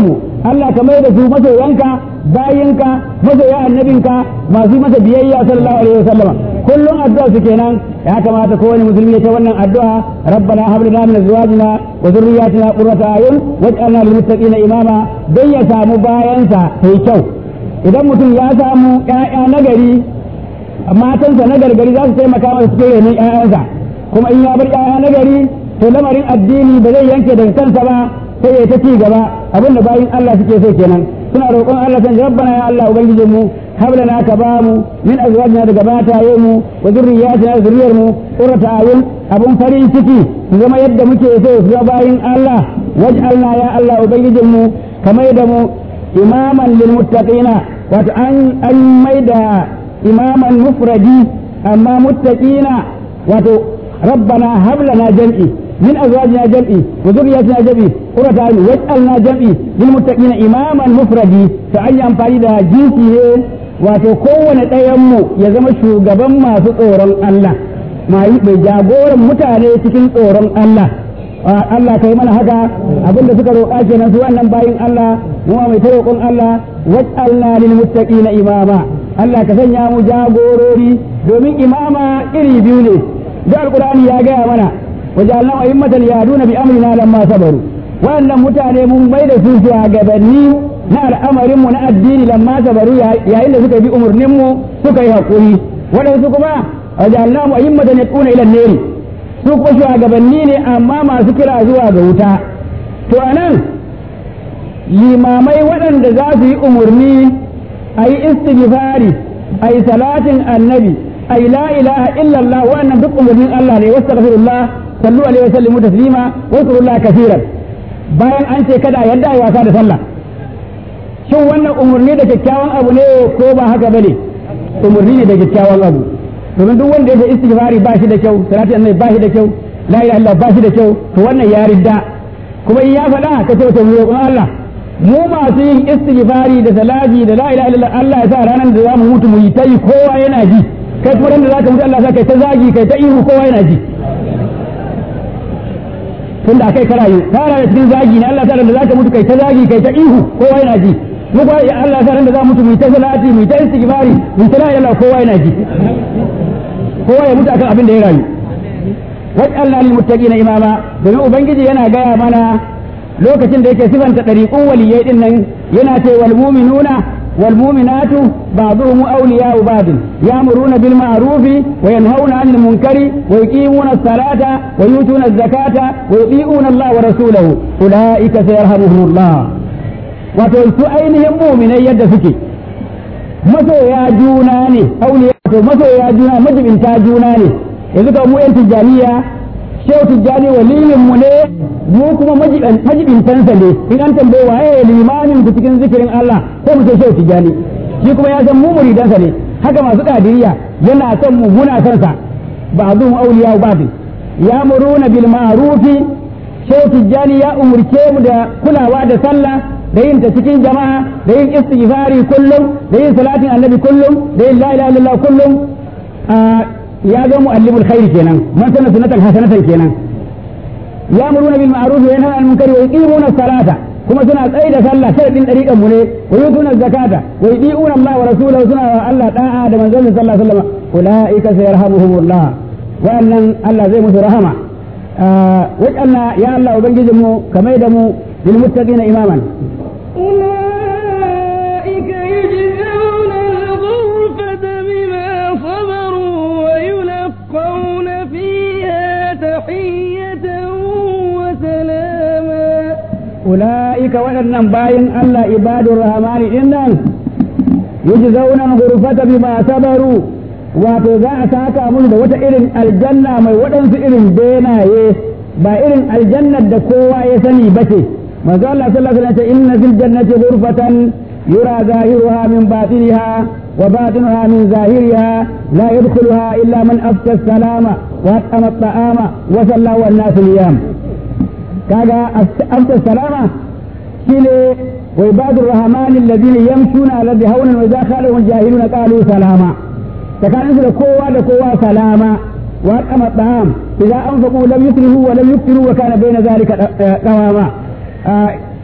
Speaker 2: Allah ka mai da su masoyanka bayinka masoya annabinka masu masa biyayya sallallahu alaihi wasallama kullum addu'a su kenan ya kamata kowane musulmi ya ta wannan addu'a rabbana hab lana min azwajina wa dhurriyyatina qurrata ayun waj'alna lil muttaqina imama dan ya samu bayansa sai kyau idan mutum ya samu ƴaƴa nagari matansa na gargari za su taimaka masa cikin renon ƴaƴansa kuma in ya bar ƴaƴa nagari to lamarin addini ba zai yanke daga kansa ba sai ya ta ci gaba abinda bayin Allah suke so kenan suna roƙon Allah san rabbana ya Allah ubangijin mu hablana ka ba mu min azwajina daga mataye mu wa zurriyatina da zuriyar mu qurrata ayun abun farin ciki su zama yadda muke so su zama bayin Allah waj'alna ya Allah ubangijin mu kamar da mu imaman lil muttaqina wato an an maida imaman mufradi amma muttaqina wato rabbana hablana jam'i من أزواجنا جمعي وذريتنا جمعي قرة عين واجعلنا جمعي للمتقين إماما مفردي فأي أمفاني ده جنسي wato kowane ɗayanmu ya zama shugaban masu tsoron Allah mai jagoran mutane cikin tsoron Allah Allah kai mana haka abinda suka roƙa kenan su wannan bayin Allah mu mai ta roƙon Allah waj'alna lil muttaqina imama Allah ka sanya mu jagorori domin imama iri biyu ne da alqur'ani ya gaya mana wajalna a'immatan yaduna bi amrina lamma sabaru wannan mutane mun bai da su gabanni na al'amarin mu na addini lamma sabaru yayin da suka bi umurnin mu suka yi hakuri waɗansu kuma wajalna a'immatan yaduna ila neri su kuma shugabanni ne amma masu kira zuwa ga wuta to anan limamai waɗanda za su yi umurni a yi istighfari a yi salatin annabi a yi la ilaha illallah wannan duk umurnin Allah ne wasu sallu alaihi wa sallimu taslima wa zkurullaha kaseeran bayan an ce kada yadda ai wasa da sallah shin wannan umurni da kyakkyawan abu ne ko ba haka bane umurni ne da kyakkyawan abu domin duk wanda ya istighfari ba shi da kyau salati annabi ba shi da kyau la ilaha illallah ba shi da kyau to wannan ya ridda kuma in ya faɗa ka ce to mu Allah mu masu yin istighfari da salati da la ilaha illallah Allah ya sa ranar da zamu mutu mu yi ta yi kowa yana ji kai kuma ran da zaka mutu Allah ya sa kai ta zagi kai ta ihu kowa yana ji tunda akai ka rayu ka rayu cikin zagi ne Allah ta da zaka mutu kai ta zagi kai ta ihu kowa yana ji mu ba ya Allah ta da za mutu mu ta salati mu ta istighfari mu ta la ilaha kowa yana ji kowa ya mutu akan abin da ya rayu waj'alna lil muttaqina imama domin ubangiji yana gaya mana lokacin da yake sifanta dariqun waliyai din nan yana ce wal mu'minuna والمؤمنات بعضهم أولياء بعض يأمرون بالمعروف وينهون عن المنكر ويقيمون الصلاة ويؤتون الزكاة ويطيعون الله ورسوله أولئك سيرحمهم الله وتنسو أينهم مؤمنين يد سكي masoya juna ne auliya to masoya juna majibinta juna ne yanzu ka mu yan tijjaniya shehu tijjani waliyin mu ne mu kuma majibintansa ne in an tambaye waye limamin ku cikin zikirin Allah ko mu ce shehu tijjani shi kuma ya san mu muridansa ne haka masu kadiriya yana son mu muna son sa ba'dhum awliya ba'd ya'muruna bil ma'rufi shehu tijjani ya umurce mu da kulawa da sallah da yin ta cikin jama'a da yin istighfari kullum da yin salatin annabi kullum da yin la ilaha illallah kullum ya zo mu'allimul khair kenan man sana sunatan hasanatan kenan ya'muruna bil ma'ruf wa yanhauna 'anil munkari wa yuqimuna as-salata kuma suna tsaye da sallah sharadin dariqan mu ne wa yutuna zakata wa yudiuna Allah wa rasulahu suna wa Allah da'a da manzon sallallahu alaihi wasallam ulaika sayarhamuhumullah wannan Allah zai musu rahama wajanna ya Allah ubangijin mu kamar da mu lil muttaqina imaman
Speaker 1: أولئك يجزون الغرفة بما صبروا ويلقون فيها تحية وسلاما
Speaker 2: أولئك وأن باين الله عباد الرحمن إنهم يجزون الغرفة بما صبروا wato za a saka musu da wata irin aljanna mai waɗansu irin benaye ba irin aljannar da kowa ya sani ba ce manzo Allah sallallahu alaihi wasallam inna fil jannati ghurfatan yura zahiruha min batiniha wa batinuha min zahiriha la yadkhuluha illa man afta salama wa atama at-ta'ama wa salla wa an-nasu niyam kaga afta salama shine wa ibadur rahman alladhina yamshuna ala hawnan wa idha khalahum jahiluna qalu salama tsakaninsu da kowa da kowa salama wa atama at-ta'am idza anfaqu lam yusrifu wa lam yuqtiru wa kana bayna dhalika qawama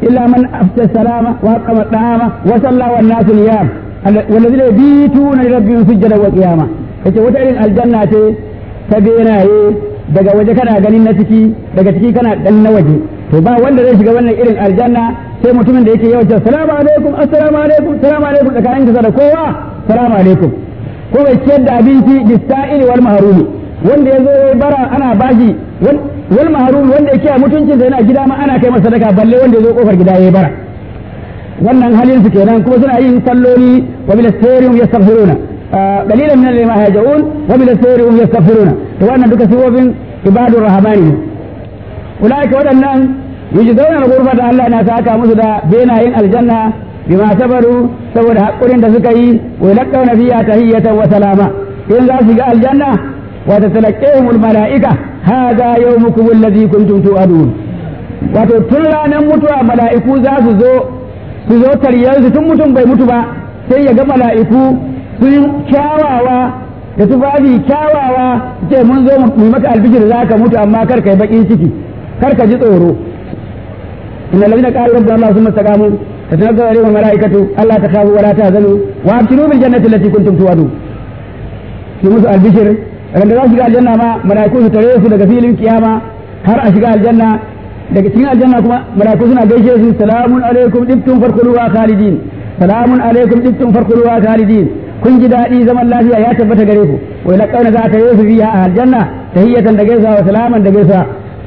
Speaker 2: illa man afsha salama wa aqama dama wa salla wan nasu niyam walladhina yabituna li rabbihim sujjada wa qiyama yace wata irin aljanna ce ta benaye daga waje kana ganin na ciki daga ciki kana dan na waje to ba wanda zai shiga wannan irin aljanna sai mutumin da yake yawan cewa salamu alaikum assalamu alaikum salamu alaikum tsakanin ka da kowa salamu alaikum ko bai ciyar da abinci bisa'ili wal mahrumi wanda ya zo ya bara ana bashi wal mahrumi wanda yake a mutuncin sa yana gida ma ana kai masa sadaka balle wanda ya zo kofar gida ya bara wannan halin su kenan kuma suna yin salloli wa bil sayyidin yastaghfiruna qalilan min al-ma yaj'un wa bil sayyidin yastaghfiruna to wannan duka sifofin ibadur rahmani ulaika waɗannan yujzauna al-ghurfa da Allah na saka musu da benayin aljanna bima sabaru saboda hakurin da suka yi wa yalqawna fiha tahiyatan wa salama in za su ga aljanna wa tatalaqahum al-mala'ika hadha yawmukum alladhi kuntum tu'adun wato tun ranar mutuwa mala'iku za su zo su zo tariyar su tun mutum bai mutu ba sai ya ga mala'iku sun kyawawa da tufafi kyawawa ce mun zo mu maka albishir za ka mutu amma kar kai bakin ciki kar ka ji tsoro inna ladina qalu rabbana allah thumma istaqamu tatanazzalu alaihim almalaikatu alla takhafu wa la tahzanu wa abshiru bil jannati allati kuntum tu'adun ki musu albishir daga za su shiga aljanna ma malaiku su tare su daga filin kiyama har a shiga aljanna daga cikin aljanna kuma malaiku suna gaishe su salamun alaikum dibtum farkuluha khalidin salamun alaikum dibtum farkuluha khalidin kun ji daɗi zaman lafiya ya tabbata gare ku wai laqawna za ta yi su fiha a aljanna tahiyatan da gaisa wa salaman da gaisa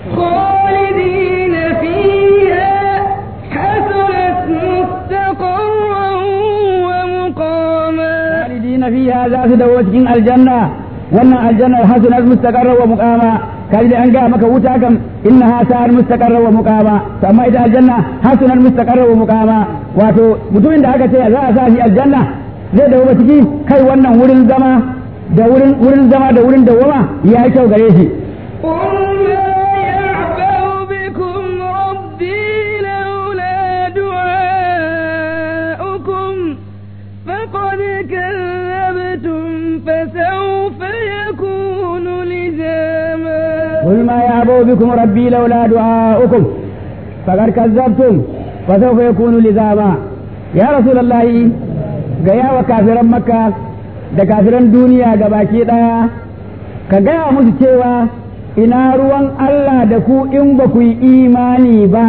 Speaker 1: خالدين فيها حسنت مستقرا ومقاما
Speaker 2: khalidina fiha za su dawo cikin aljanna wannan aljanna hasunat mustaqarra wa muqama kai da an ga maka wuta kam innaha sa'ar mustaqarra wa muqama to amma ita aljanna hasunat mustaqarra wa muqama wato mutumin da aka ce za a sa shi aljanna zai dawo ciki kai wannan wurin zama da wurin wurin zama da wurin dawama ya yi kyau gare shi
Speaker 1: قل ما يعبأ بكم ربي لولا دعاؤكم فقد كذبتم فسوف يكون لزاما
Speaker 2: قل ما يعبو بكم ربي لولا دعاؤكم فقد كذبتم فسوف يكون لزاما يا رسول الله gaya wa kafiran makka da kafiran duniya ga baki ɗaya ka gaya musu cewa ina ruwan Allah da ku in ba ku yi imani ba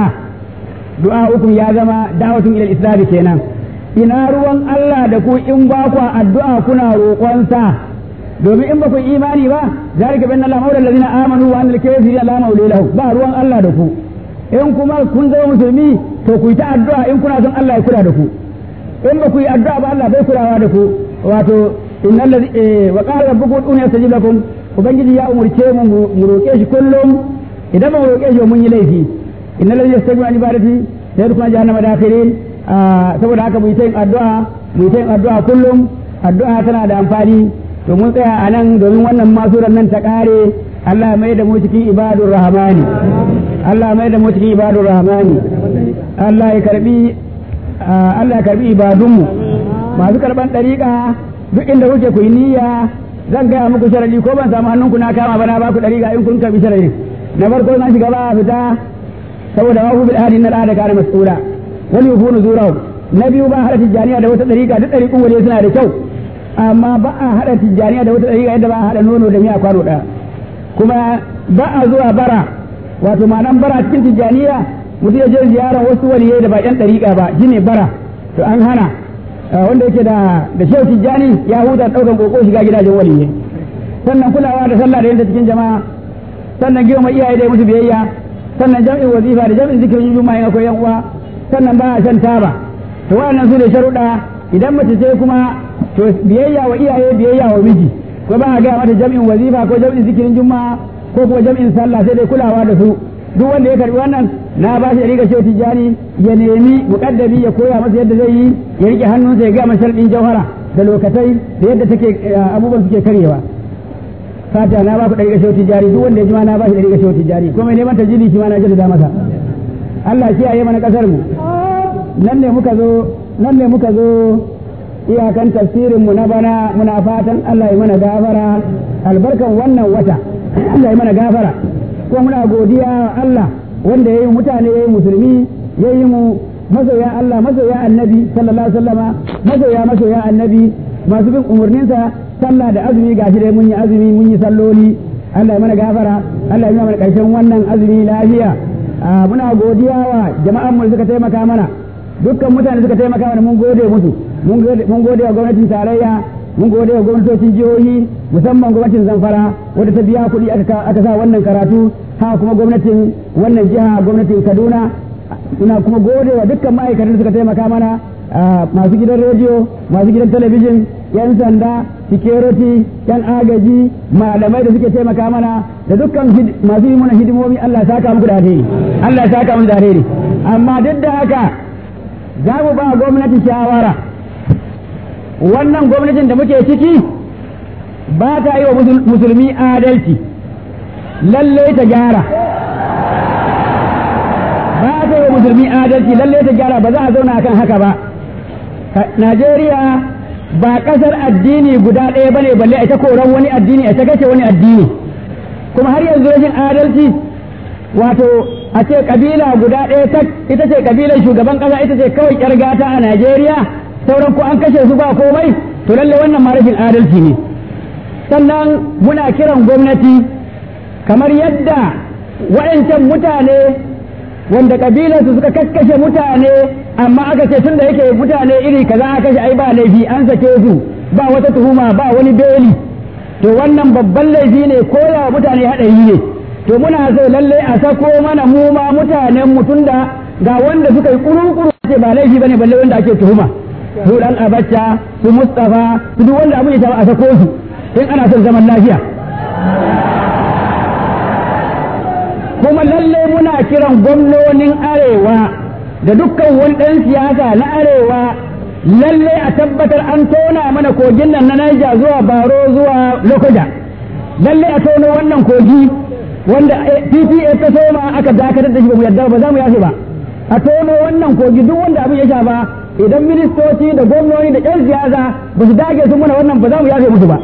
Speaker 2: du'a ukum ya zama da'watun ila islam kenan ina ruwan Allah da ku in ba ku addu'a kuna roƙonsa domin in ba ku yi imani ba zalika bin Allah maula allazina amanu wa annal kafirina la maula lahu ba ruwan Allah da ku in kuma kun zama musulmi to ku yi ta addu'a in kuna son Allah ya kula da ku in ba ku yi addu'a ba Allah bai kulawa da ku wato innal ladhi wa qala rabbukum ud'uni astajib lakum ubangiji ya umurce mu mu roƙe shi kullum idan ba mu roƙe shi mun yi laifi innal ladhi yastajibuna an ibadati sayadkhuluna jahannama dakhirin saboda haka mu yi ta yin addu'a mu yi ta yin addu'a kullum addu'a tana da amfani to mun tsaya a nan domin wannan masuran nan ta ƙare Allah mai da mu cikin ibadur rahmani Allah mai da mu cikin ibadur rahmani Allah ya karbi Allah ya karbi ibadunmu masu karban ɗariƙa duk inda kuke ku yi niyya zan gaya muku sharadi ko ban samu hannunku na kama ba na ba ku ɗariƙa in kun karbi sharadin na farko zan shiga ba a fita saboda wa bil ahli na da kana mas'ula wani yufunu zurahu na biyu ba hada tijjaniya da wata ɗariƙa duk ɗariƙun waje suna da kyau amma ba a hada tijjaniya da wata ɗariƙa yadda ba a hada nono da miya kwano ɗaya kuma ba a zuwa bara wato ma'anan bara cikin tijjaniya mutum ya je ziyarar wasu waliyai da ba ƴan ɗariƙa ba shine bara to an hana wanda yake da da shehu tijjani ya huta ɗaukan ƙoƙo shiga gidajen waliyai sannan kulawa da sallah da yanta cikin jama'a sannan girma iyaye da musu biyayya sannan jam'in wazifa da jam'in zikirin juma'a in akwai yan uwa sannan ba a shan taba to waɗannan su ne sharuɗa idan mace sai kuma to biyayya wa iyaye biyayya wa miji ko ba a gaya mata jam'in wazifa ko jam'in zikirin juma'a ko kuma jam'in sallah sai dai kulawa da su duk wanda ya karbi wannan na ba shi riga shehu tijjani ya nemi muƙaddami ya koya masa yadda zai yi ya rike hannunsa ya gaya masa sharɗin jauhara da lokatai da yadda take abubuwan suke karyewa fata na ba ku ɗariƙa shehu tijjani duk wanda ya ji ma na ba shi ɗariƙa shehu tijjani ko mai neman tajiri shi ma na jaddada masa Allah kiyaye mana ƙasar mu nan ne muka zo nan ne muka zo iyakan tafsirin mu na bana muna fatan Allah ya mana gafara albarkan wannan wata Allah ya mana gafara ko muna godiya wa Allah wanda ya yi mutane ya yi musulmi ya yi mu masoya Allah masoya annabi sallallahu alaihi wasallama masoya masoya annabi masu bin umarninsa sallah da azumi gashi dai mun yi azumi mun yi salloli Allah ya mana gafara Allah ya mana karshen wannan azumi lafiya muna godiya wa jama'an mu suka taimaka mana dukkan mutane suka taimaka mana mun gode musu mun gode wa gwamnatin tarayya mun gode wa gwamnatocin jihohi musamman gwamnatin zamfara wadda ta biya kuɗi aka sa wannan karatu ha kuma gwamnatin wannan jiha gwamnatin kaduna ina kuma gode wa dukkan ma'aikatan da suka taimaka mana masu gidan rediyo masu gidan talabijin yan sanda security yan agaji malamai da suke taimaka mana da dukkan masu yi mana hidimomi Allah ya saka muku da alheri Allah ya saka muku da alheri amma duk da haka za mu ba gwamnati shawara wannan gwamnatin da muke ciki ba ta yi wa musulmi adalci lalle ta gyara ba ta yi wa musulmi adalci lalle ta gyara ba za a zauna akan haka ba Najeriya ba kasar addini guda ɗaya bane balle a ta koran wani addini a ta kashe wani addini kuma har yanzu rashin adalci wato a ce kabila guda ɗaya tak ita ce kabilar shugaban ƙasa ita ce kawai ƴar gata a Najeriya sauran ko an kashe su ba komai to lalle wannan ma rashin adalci ne sannan muna kiran gwamnati kamar yadda waɗancan mutane wanda kabilarsu suka kakkashe mutane amma aka ce tun da yake mutane iri kaza aka kashe ai ba laifi an sake su ba wata tuhuma ba wani beli to wannan babban laifi ne ko da mutane haɗari ne to muna so lalle a sako mana mu ma mutanen mu tunda ga wanda suka yi kuru-kuru ce ba laifi bane balle wanda ake tuhuma su dan abacha su mustafa su duk wanda abu ya a sako su in ana son zaman lafiya kuma lalle muna kiran gwamnonin arewa da dukkan wani ɗan siyasa na arewa lalle a tabbatar an tona mana kogin nan na Niger zuwa Baro zuwa Lokoja lalle a tono wannan kogi wanda PTA ta soma aka dakatar da shi ba mu yarda ba za mu yafe ba a tono wannan kogi duk wanda abin ya shafa idan ministoci da gwamnoni da ƴan siyasa ba su dage sun muna wannan ba za mu yafe musu ba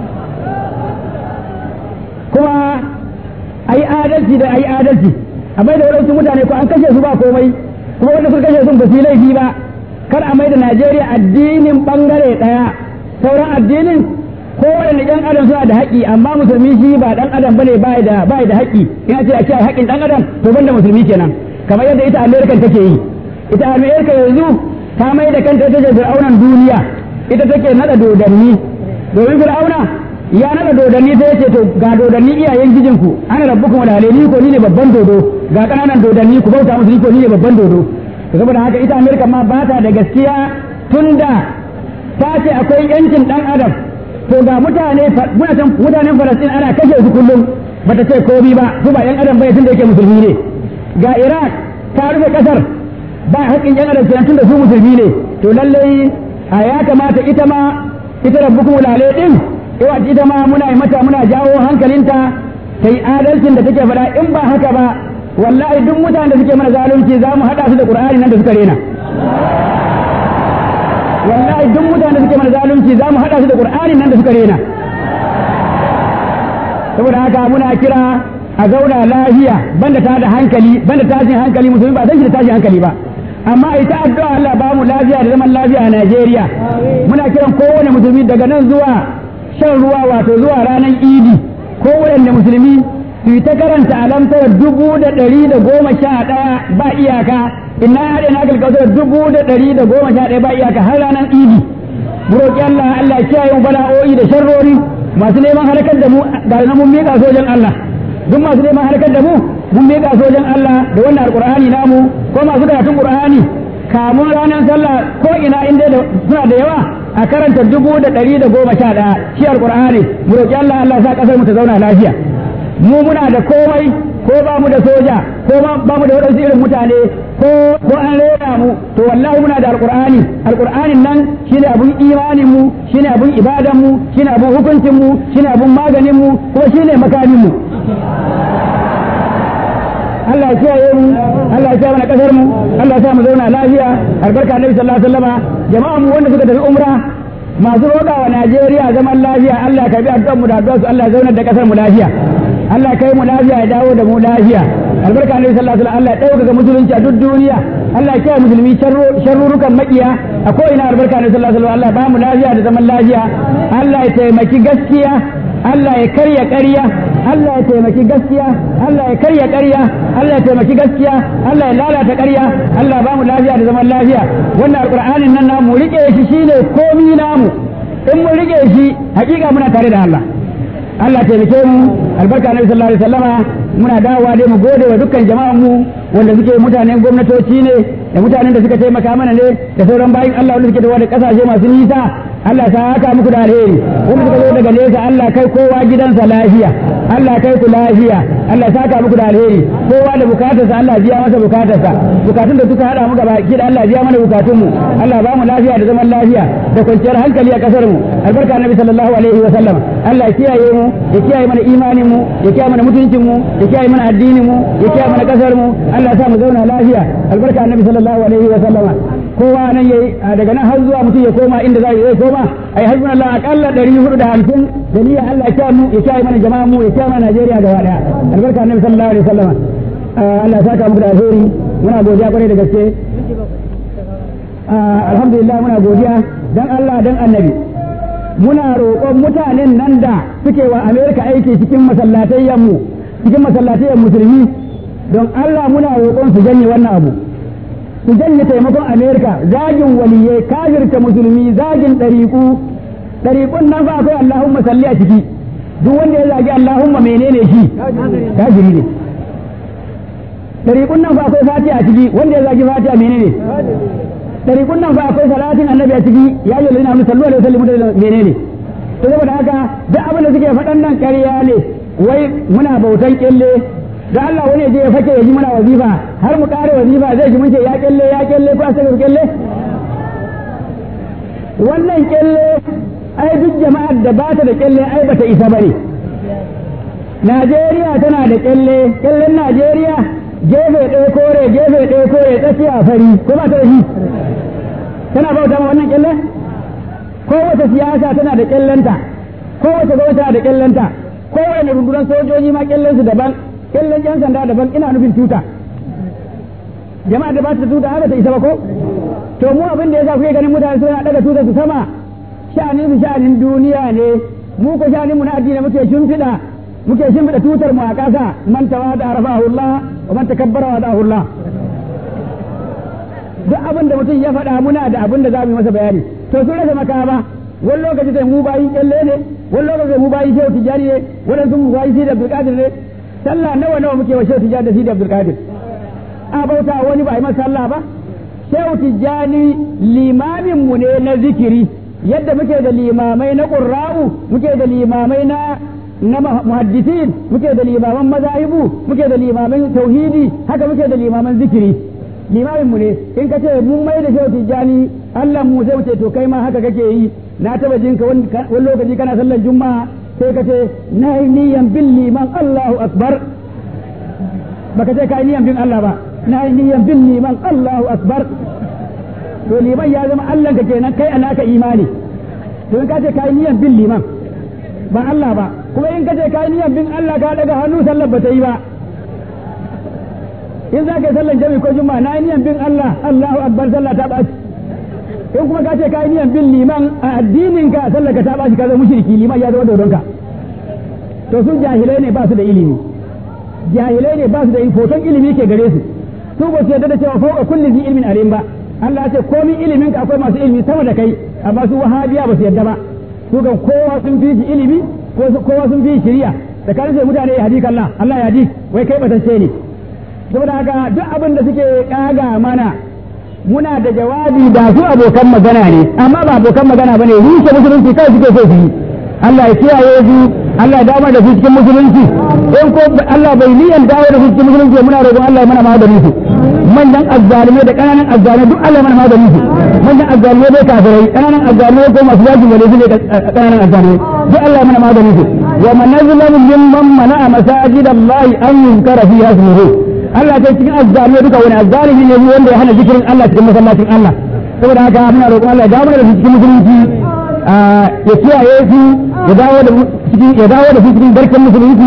Speaker 2: kuma a yi adalci da a yi adalci a mai da waɗansu mutane ko an kashe su ba komai kuma wanda suka kashe sun ba su yi laifi ba kar a mai da Najeriya addinin bangare ɗaya sauran addinin ko waɗanda ɗan adam suna da haƙƙi amma musulmi shi ba ɗan adam bane ba da ba da haƙƙi ina ce a ce haƙƙin ɗan adam to banda musulmi kenan kamar yadda ita Amerika take yi ita Amerika yanzu ta mai da kanta ita ce fir'aunan duniya ita take nada dodanni domin fir'auna ya naga dodanni sai ya ce to ga dodanni iyayen gijinku ana rabbukum wa ni ko ni ne babban dodo ga kananan dodanni ku bauta musu ni ko ni ne babban dodo to saboda haka ita Amerika ma ba ta da gaskiya tunda ta ce akwai yancin dan adam to ga mutane mutanen Falastin ana kashe su kullum bata ce komi ba su ba yan adam bai tunda yake musulmi ne ga Iraq ta rufe kasar ba haƙƙin yan adam kenan tunda su musulmi ne to lallai a ya kamata ita ma ita rabbukum lalai din yawa ita ma muna yi mata muna jawo hankalinta ta yi adalcin da take faɗa in ba haka ba wallahi duk mutanen da suke mana zalunci za mu haɗa su da ƙur'ani nan da suka rena wallahi duk mutanen da suke mana zalunci za mu haɗa su da ƙur'ani nan da suka rena saboda haka muna kira a zauna lafiya banda ta da hankali banda tashin hankali musulmi ba san shi da tashin hankali ba amma ita addu'a Allah ba mu lafiya da zaman lafiya a Najeriya muna kiran kowane musulmi daga nan zuwa shan ruwa wato zuwa ranar idi ko waɗanda musulmi su yi ta karanta alamtar dubu da ɗari da goma sha ɗaya ba iyaka ina haɗe na kalkautar dubu da ɗari da goma sha ɗaya ba iyaka har ranar idi mu roƙi Allah Allah ya kiyaye mu bala'o'i da sharrori masu neman harkar da mu ga na mun miƙa sojan Allah duk masu neman harkar da mu mun miƙa sojan Allah da wannan alƙur'ani namu ko masu karatun ƙur'ani kamun ranar sallah ko ina inda suna da yawa a karanta dubu da ɗari da goma sha ɗaya shi alƙur'ani mu roƙi Allah Allah sa ƙasar mu ta zauna lafiya mu muna da komai ko ba mu da soja ko ba mu da waɗansu irin mutane ko ko an rera mu to wallahi muna da alƙur'ani alƙur'anin nan shine abun imanin mu shine abun ibadan mu shine abun hukuncin mu shine abun maganin mu kuma shine makamin mu Allah ya kiyaye mu Allah ya kiyaye mana kasar mu Allah ya sa mu zauna lafiya albarka Annabi sallallahu alaihi wasallama jama'a mu wanda suka tafi umra masu roƙa wa Najeriya zaman lafiya Allah ya karbi addu'ar mu da addu'ar su Allah ya zauna da kasar mu lafiya Allah ya kai mu lafiya ya dawo da mu lafiya albarka Annabi sallallahu alaihi wasallam Allah ya dauka musulunci a duk duniya Allah ya kiyaye musulmi sharrurukan makiya a ko ina albarka ne sallallahu alaihi wasallam Allah ba mu lafiya da zaman lafiya Allah ya taimaki gaskiya Allah ya karya ƙarya Allah ya taimaki gaskiya Allah ya karya ƙarya Allah ya taimaki gaskiya Allah ya lalata ƙarya Allah ba mu lafiya da zaman lafiya wannan alqur'anin nan namu rike shi shine komi namu in mun rike shi hakika muna tare da Allah Allah taimake mu albarka nabi sallallahu alaihi wasallama muna dawowa dai mu gode wa dukkan jama'an mu wanda suke mutanen gwamnatoci ne da mutanen da suka taimaka mana ne da sauran bayin Allah wanda suke da wani kasashe masu nisa Allah ta haka muku da alheri wanda suka zo daga nesa Allah kai kowa gidansa lafiya Allah kai ku lafiya Allah ta haka muku da alheri kowa da bukatarsa Allah biya masa bukatarsa bukatun da suka hada mu gaba ki da Allah biya mana bukatun mu Allah ba mu lafiya da zaman lafiya da kwanciyar hankali a kasar mu albarka nabi sallallahu alaihi wa sallam Allah ya kiyaye mu ya kiyaye mana imanin mu ya kiyaye mana mutuncin mu ya kiyaye mana addinin mu ya kiyaye mana kasar mu Allah ya sa mu zauna lafiya albarka annabi sallallahu alaihi wa sallama kowa nan yayi daga nan har zuwa mutum ya koma inda zai zai koma ai hasbun Allah akalla 450 da niyya Allah ya mu ya kiyaye mana jama'a mu ya kiyaye mana Najeriya gaba daya albarka annabi sallallahu alaihi wa sallama Allah ya saka muku da alheri muna godiya kwarai da gaske alhamdulillah muna godiya dan Allah dan annabi muna roƙon mutanen nan da suke wa Amerika aiki cikin masallatayyan mu cikin masallatayyan musulmi don Allah muna roƙon su janye wannan abu su janye taimakon Amerika zagin waliyai kafirta musulmi zagin ɗariƙu ɗariƙun nan fa akwai Allahumma salli a ciki duk wanda ya zagi Allahumma menene shi kafiri ne ɗariƙun nan fa akwai fatiha a ciki wanda ya zagi fatiha menene ɗariƙun nan fa akwai salatin annabi a ciki ya yi lalina musallu alaihi wasallam da menene to saboda haka duk abin da suke faɗan nan ƙarya ne wai muna bautan kyalle da Allah wani je ya fake ya ji muna wazifa har mu ƙare wazifa zai ji mun ce ya kyalle ya kyalle ko asaka kyalle wannan kyalle ai duk jama'ar da ba ta da kyalle ai bata isa bane Najeriya tana da kyalle kyallen Najeriya gefe ɗaya kore gefe ɗaya kore tsakiya fari ko ba ta da shi tana bauta ma wannan kyalle kowace siyasa tana da kyallenta kowace gwamnati tana da kyallenta kowane rundunar sojoji ma kyallensu daban kyallen yan sanda daban ina nufin tuta jama'a da ba ta tuta haka ta isa ba ko to mu abin da yasa kuke ganin mutane suna daga tuta su sama sha'anin su sha'anin duniya ne mu ko sha'anin mu na addini muke shimfiɗa muke shimfiɗa tutar mu a ƙasa man tawada rafahu Allah wa man takabbara wa da'ahu Allah duk abin da mutum ya faɗa muna da abin da za mu yi masa bayani to sun rasa makama wani lokaci sai mu bayin kyalle ne wani lokaci mu bayin shehu tijjani ne waɗansu mu bayin sidi abdulkadir ne sallah nawa nawa muke wa shehu tijjani da sidi abdulkadir a bauta wani ba a yi masa sallah ba shehu tijjani limamin mu ne na zikiri yadda muke da limamai na ƙurra'u muke da limamai na na muhaddisin muke da limaman mazahibu muke da limaman tauhidi haka muke da limaman zikiri limamin mu ne in ka ce mun mai da shehu tijjani Allah mu sai mu ce to kai ma haka kake yi na taba jin ka wani lokaci kana sallar juma'a sai ka ce na yi niyan bin liman Allahu akbar baka ce ka yi niyan bin Allah ba na yi niyan bin liman Allahu akbar to liman ya zama Allah ka kenan kai a naka imani to in ka ce ka yi niyan bin liman ba Allah ba kuma in ka ce ka yi niyan bin Allah ka daga hannu sallar ba ta yi ba in za ka yi sallar jami'i ko juma'a na yi niyan bin Allah Allahu akbar sallah ta ɓaci in kuma ka ce ka yi niyan bin liman a addinin ka sallar ka ta ɓaci ka zama mushriki liman ya zama dodonka to su jahilai ne ba su da ilimi jahilai ne ba su da foton ilimi ke gare su su ba su yarda da cewa fauka kulli zi ilmin alim ba Allah ya ce komin ilimin ka akwai masu ilimi sama da kai amma su wahabiya ba su yarda ba su kan kowa sun fi shi ilimi kowa sun fi shi shiriya tsakanin sai mutane ya hadi Allah Allah ya hadi wai kai batacce ne saboda haka duk abin da suke kaga mana muna da jawabi da su abokan magana ne amma ba abokan magana bane rushe musulunci kai suke so su yi Allah ya kiyaye su Allah ya dawo da su cikin musulunci in ko Allah bai niyan dawo da su cikin musulunci muna roƙon Allah ya mana magani su manyan azzalimai da ƙananan azzalimai duk Allah ya mana magani su manyan azzalimai bai kafirai ƙananan azzalimai ko masu yakin wale su ne ƙananan azzalimai duk Allah ya mana magani su wa man nazlamu mimman mana'a masajid Allah an yunkara fiha ismuhu Allah ta cikin azzalimai duka wani azzalimi ne wanda ya hana zikirin Allah cikin masallacin Allah saboda haka muna roƙon Allah ya dawo da su cikin musulunci ya kiyaye su ya dawo da cikin ya dawo da su cikin barkan musulunci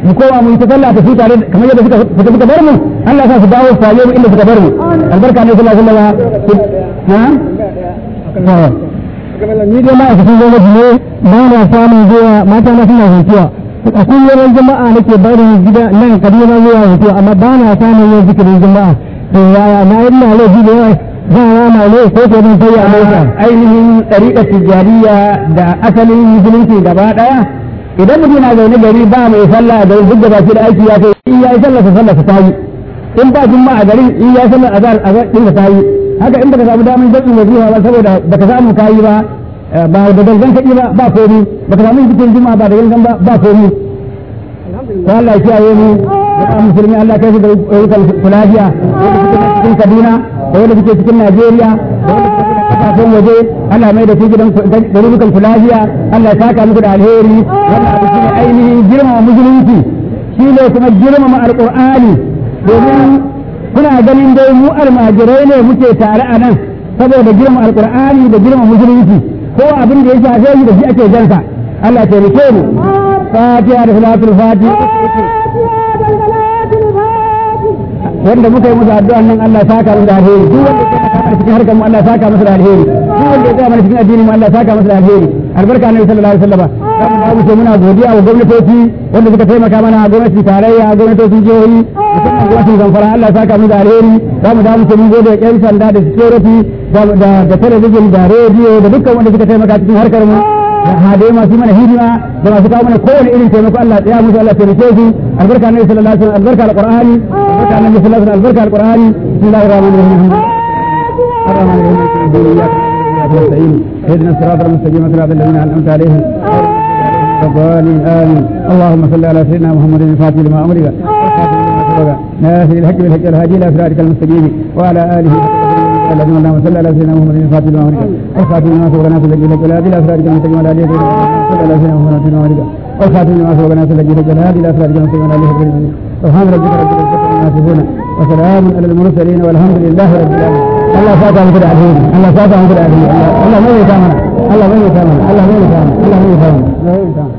Speaker 2: mu koma mu yi ta sallah ta su tare kamar yadda suka suka suka bar mu Allah ya sa su dawo su same mu inda suka bar mu albarka ne sallallahu alaihi wasallam ha
Speaker 3: ni dai ma'aikacin gwamnati ne ba na samun zuwa mata na suna hutuwa a kullum jama'a nake barin gida nan kaduna zuwa hutuwa amma ba na samun yin zikirin jama'a to yaya na yi ina laifi da yawa za a rama ne ko ko zan sai a mota
Speaker 2: ainihin ɗariƙar tijjaniya da asalin musulunci gaba ɗaya idan mutum na zaune gari ba mai sallah da duk da baki da aiki ya kai in ya yi sallah sa sallah ta yi in ba jumma a garin in ya yi sallah azhar azhar din ta yi haka in baka samu damar jami'in wajiba ba saboda baka samu kayi ba ba da gangan kaɗi ba ba komi baka samu cikin juma'a ba da gangan ba ba komi ko Allah ya kiyaye mu da musulmi Allah kai su da ayyukan kulafiya wanda suke cikin Kaduna da wanda suke cikin Najeriya da wanda suke cikin kasashen waje Allah mai da su gidan garurukan kulafiya Allah ya saka muku da alheri wannan abu shine ainihin girmama musulunci shine kuma girmama alqur'ani domin kuna ganin dai mu almajirai ne muke tare a nan saboda girma alqur'ani da girma musulunci ko abin da ya shafe shi da shi ake jansa Allah ya taimake mu fatiha da salatul fatiha wanda muka yi musu addu'a nan Allah ya saka musu da alheri duk wanda ya saka cikin harkar mu Allah ya saka musu da alheri duk wanda ya saka mana cikin addinin mu Allah ya saka musu da alheri albarka annabi sallallahu alaihi wasallam za mu ce muna godiya wa gwamnatoci wanda suka taimaka mana gwamnati tarayya gwamnatocin jihohi musamman gwamnatin zamfara Allah ya saka musu da alheri za mu damu ce mun gode wa ƴan sanda da security da talabijin da rediyo da dukkan wanda suka taimaka cikin harkar mu da hadai masu mana hidima da masu kawo mana kowane irin taimako Allah ya musu Allah taimake su albarka annabi sallallahu alaihi wasallam albarka alqur'ani albarka annabi sallallahu alaihi wasallam albarka alqur'ani bismillahir rahmanir rahim الرحمن الرحيم إياك نستعين اهدنا الصراط المستقيم صراط الذين أنعمت عليهم الضالين آمين اللهم صل على سيدنا محمد الفاتح لما أمرك ناصر الحق بالحق الهادي إلى صراطك المستقيم وعلى آله الذين اللهم صل على سيدنا محمد الفاتح لما أمرك والخاتم لما سبق ناصر الحق بالحق الهادي إلى صراطك المستقيم وعلى آله صل على سيدنا محمد لما أمرك والخاتم لما سبق ناصر الحق بالحق الهادي إلى صراطك المستقيم وعلى آله سبحان ربك رب العزة عما يصفون وسلام على المرسلين والحمد لله رب العالمين الله ساكا من كده عزيز الله ساكا من كده عزيز الله ما يتامنا الله ما يتامنا الله ما يتامنا الله ما يتامنا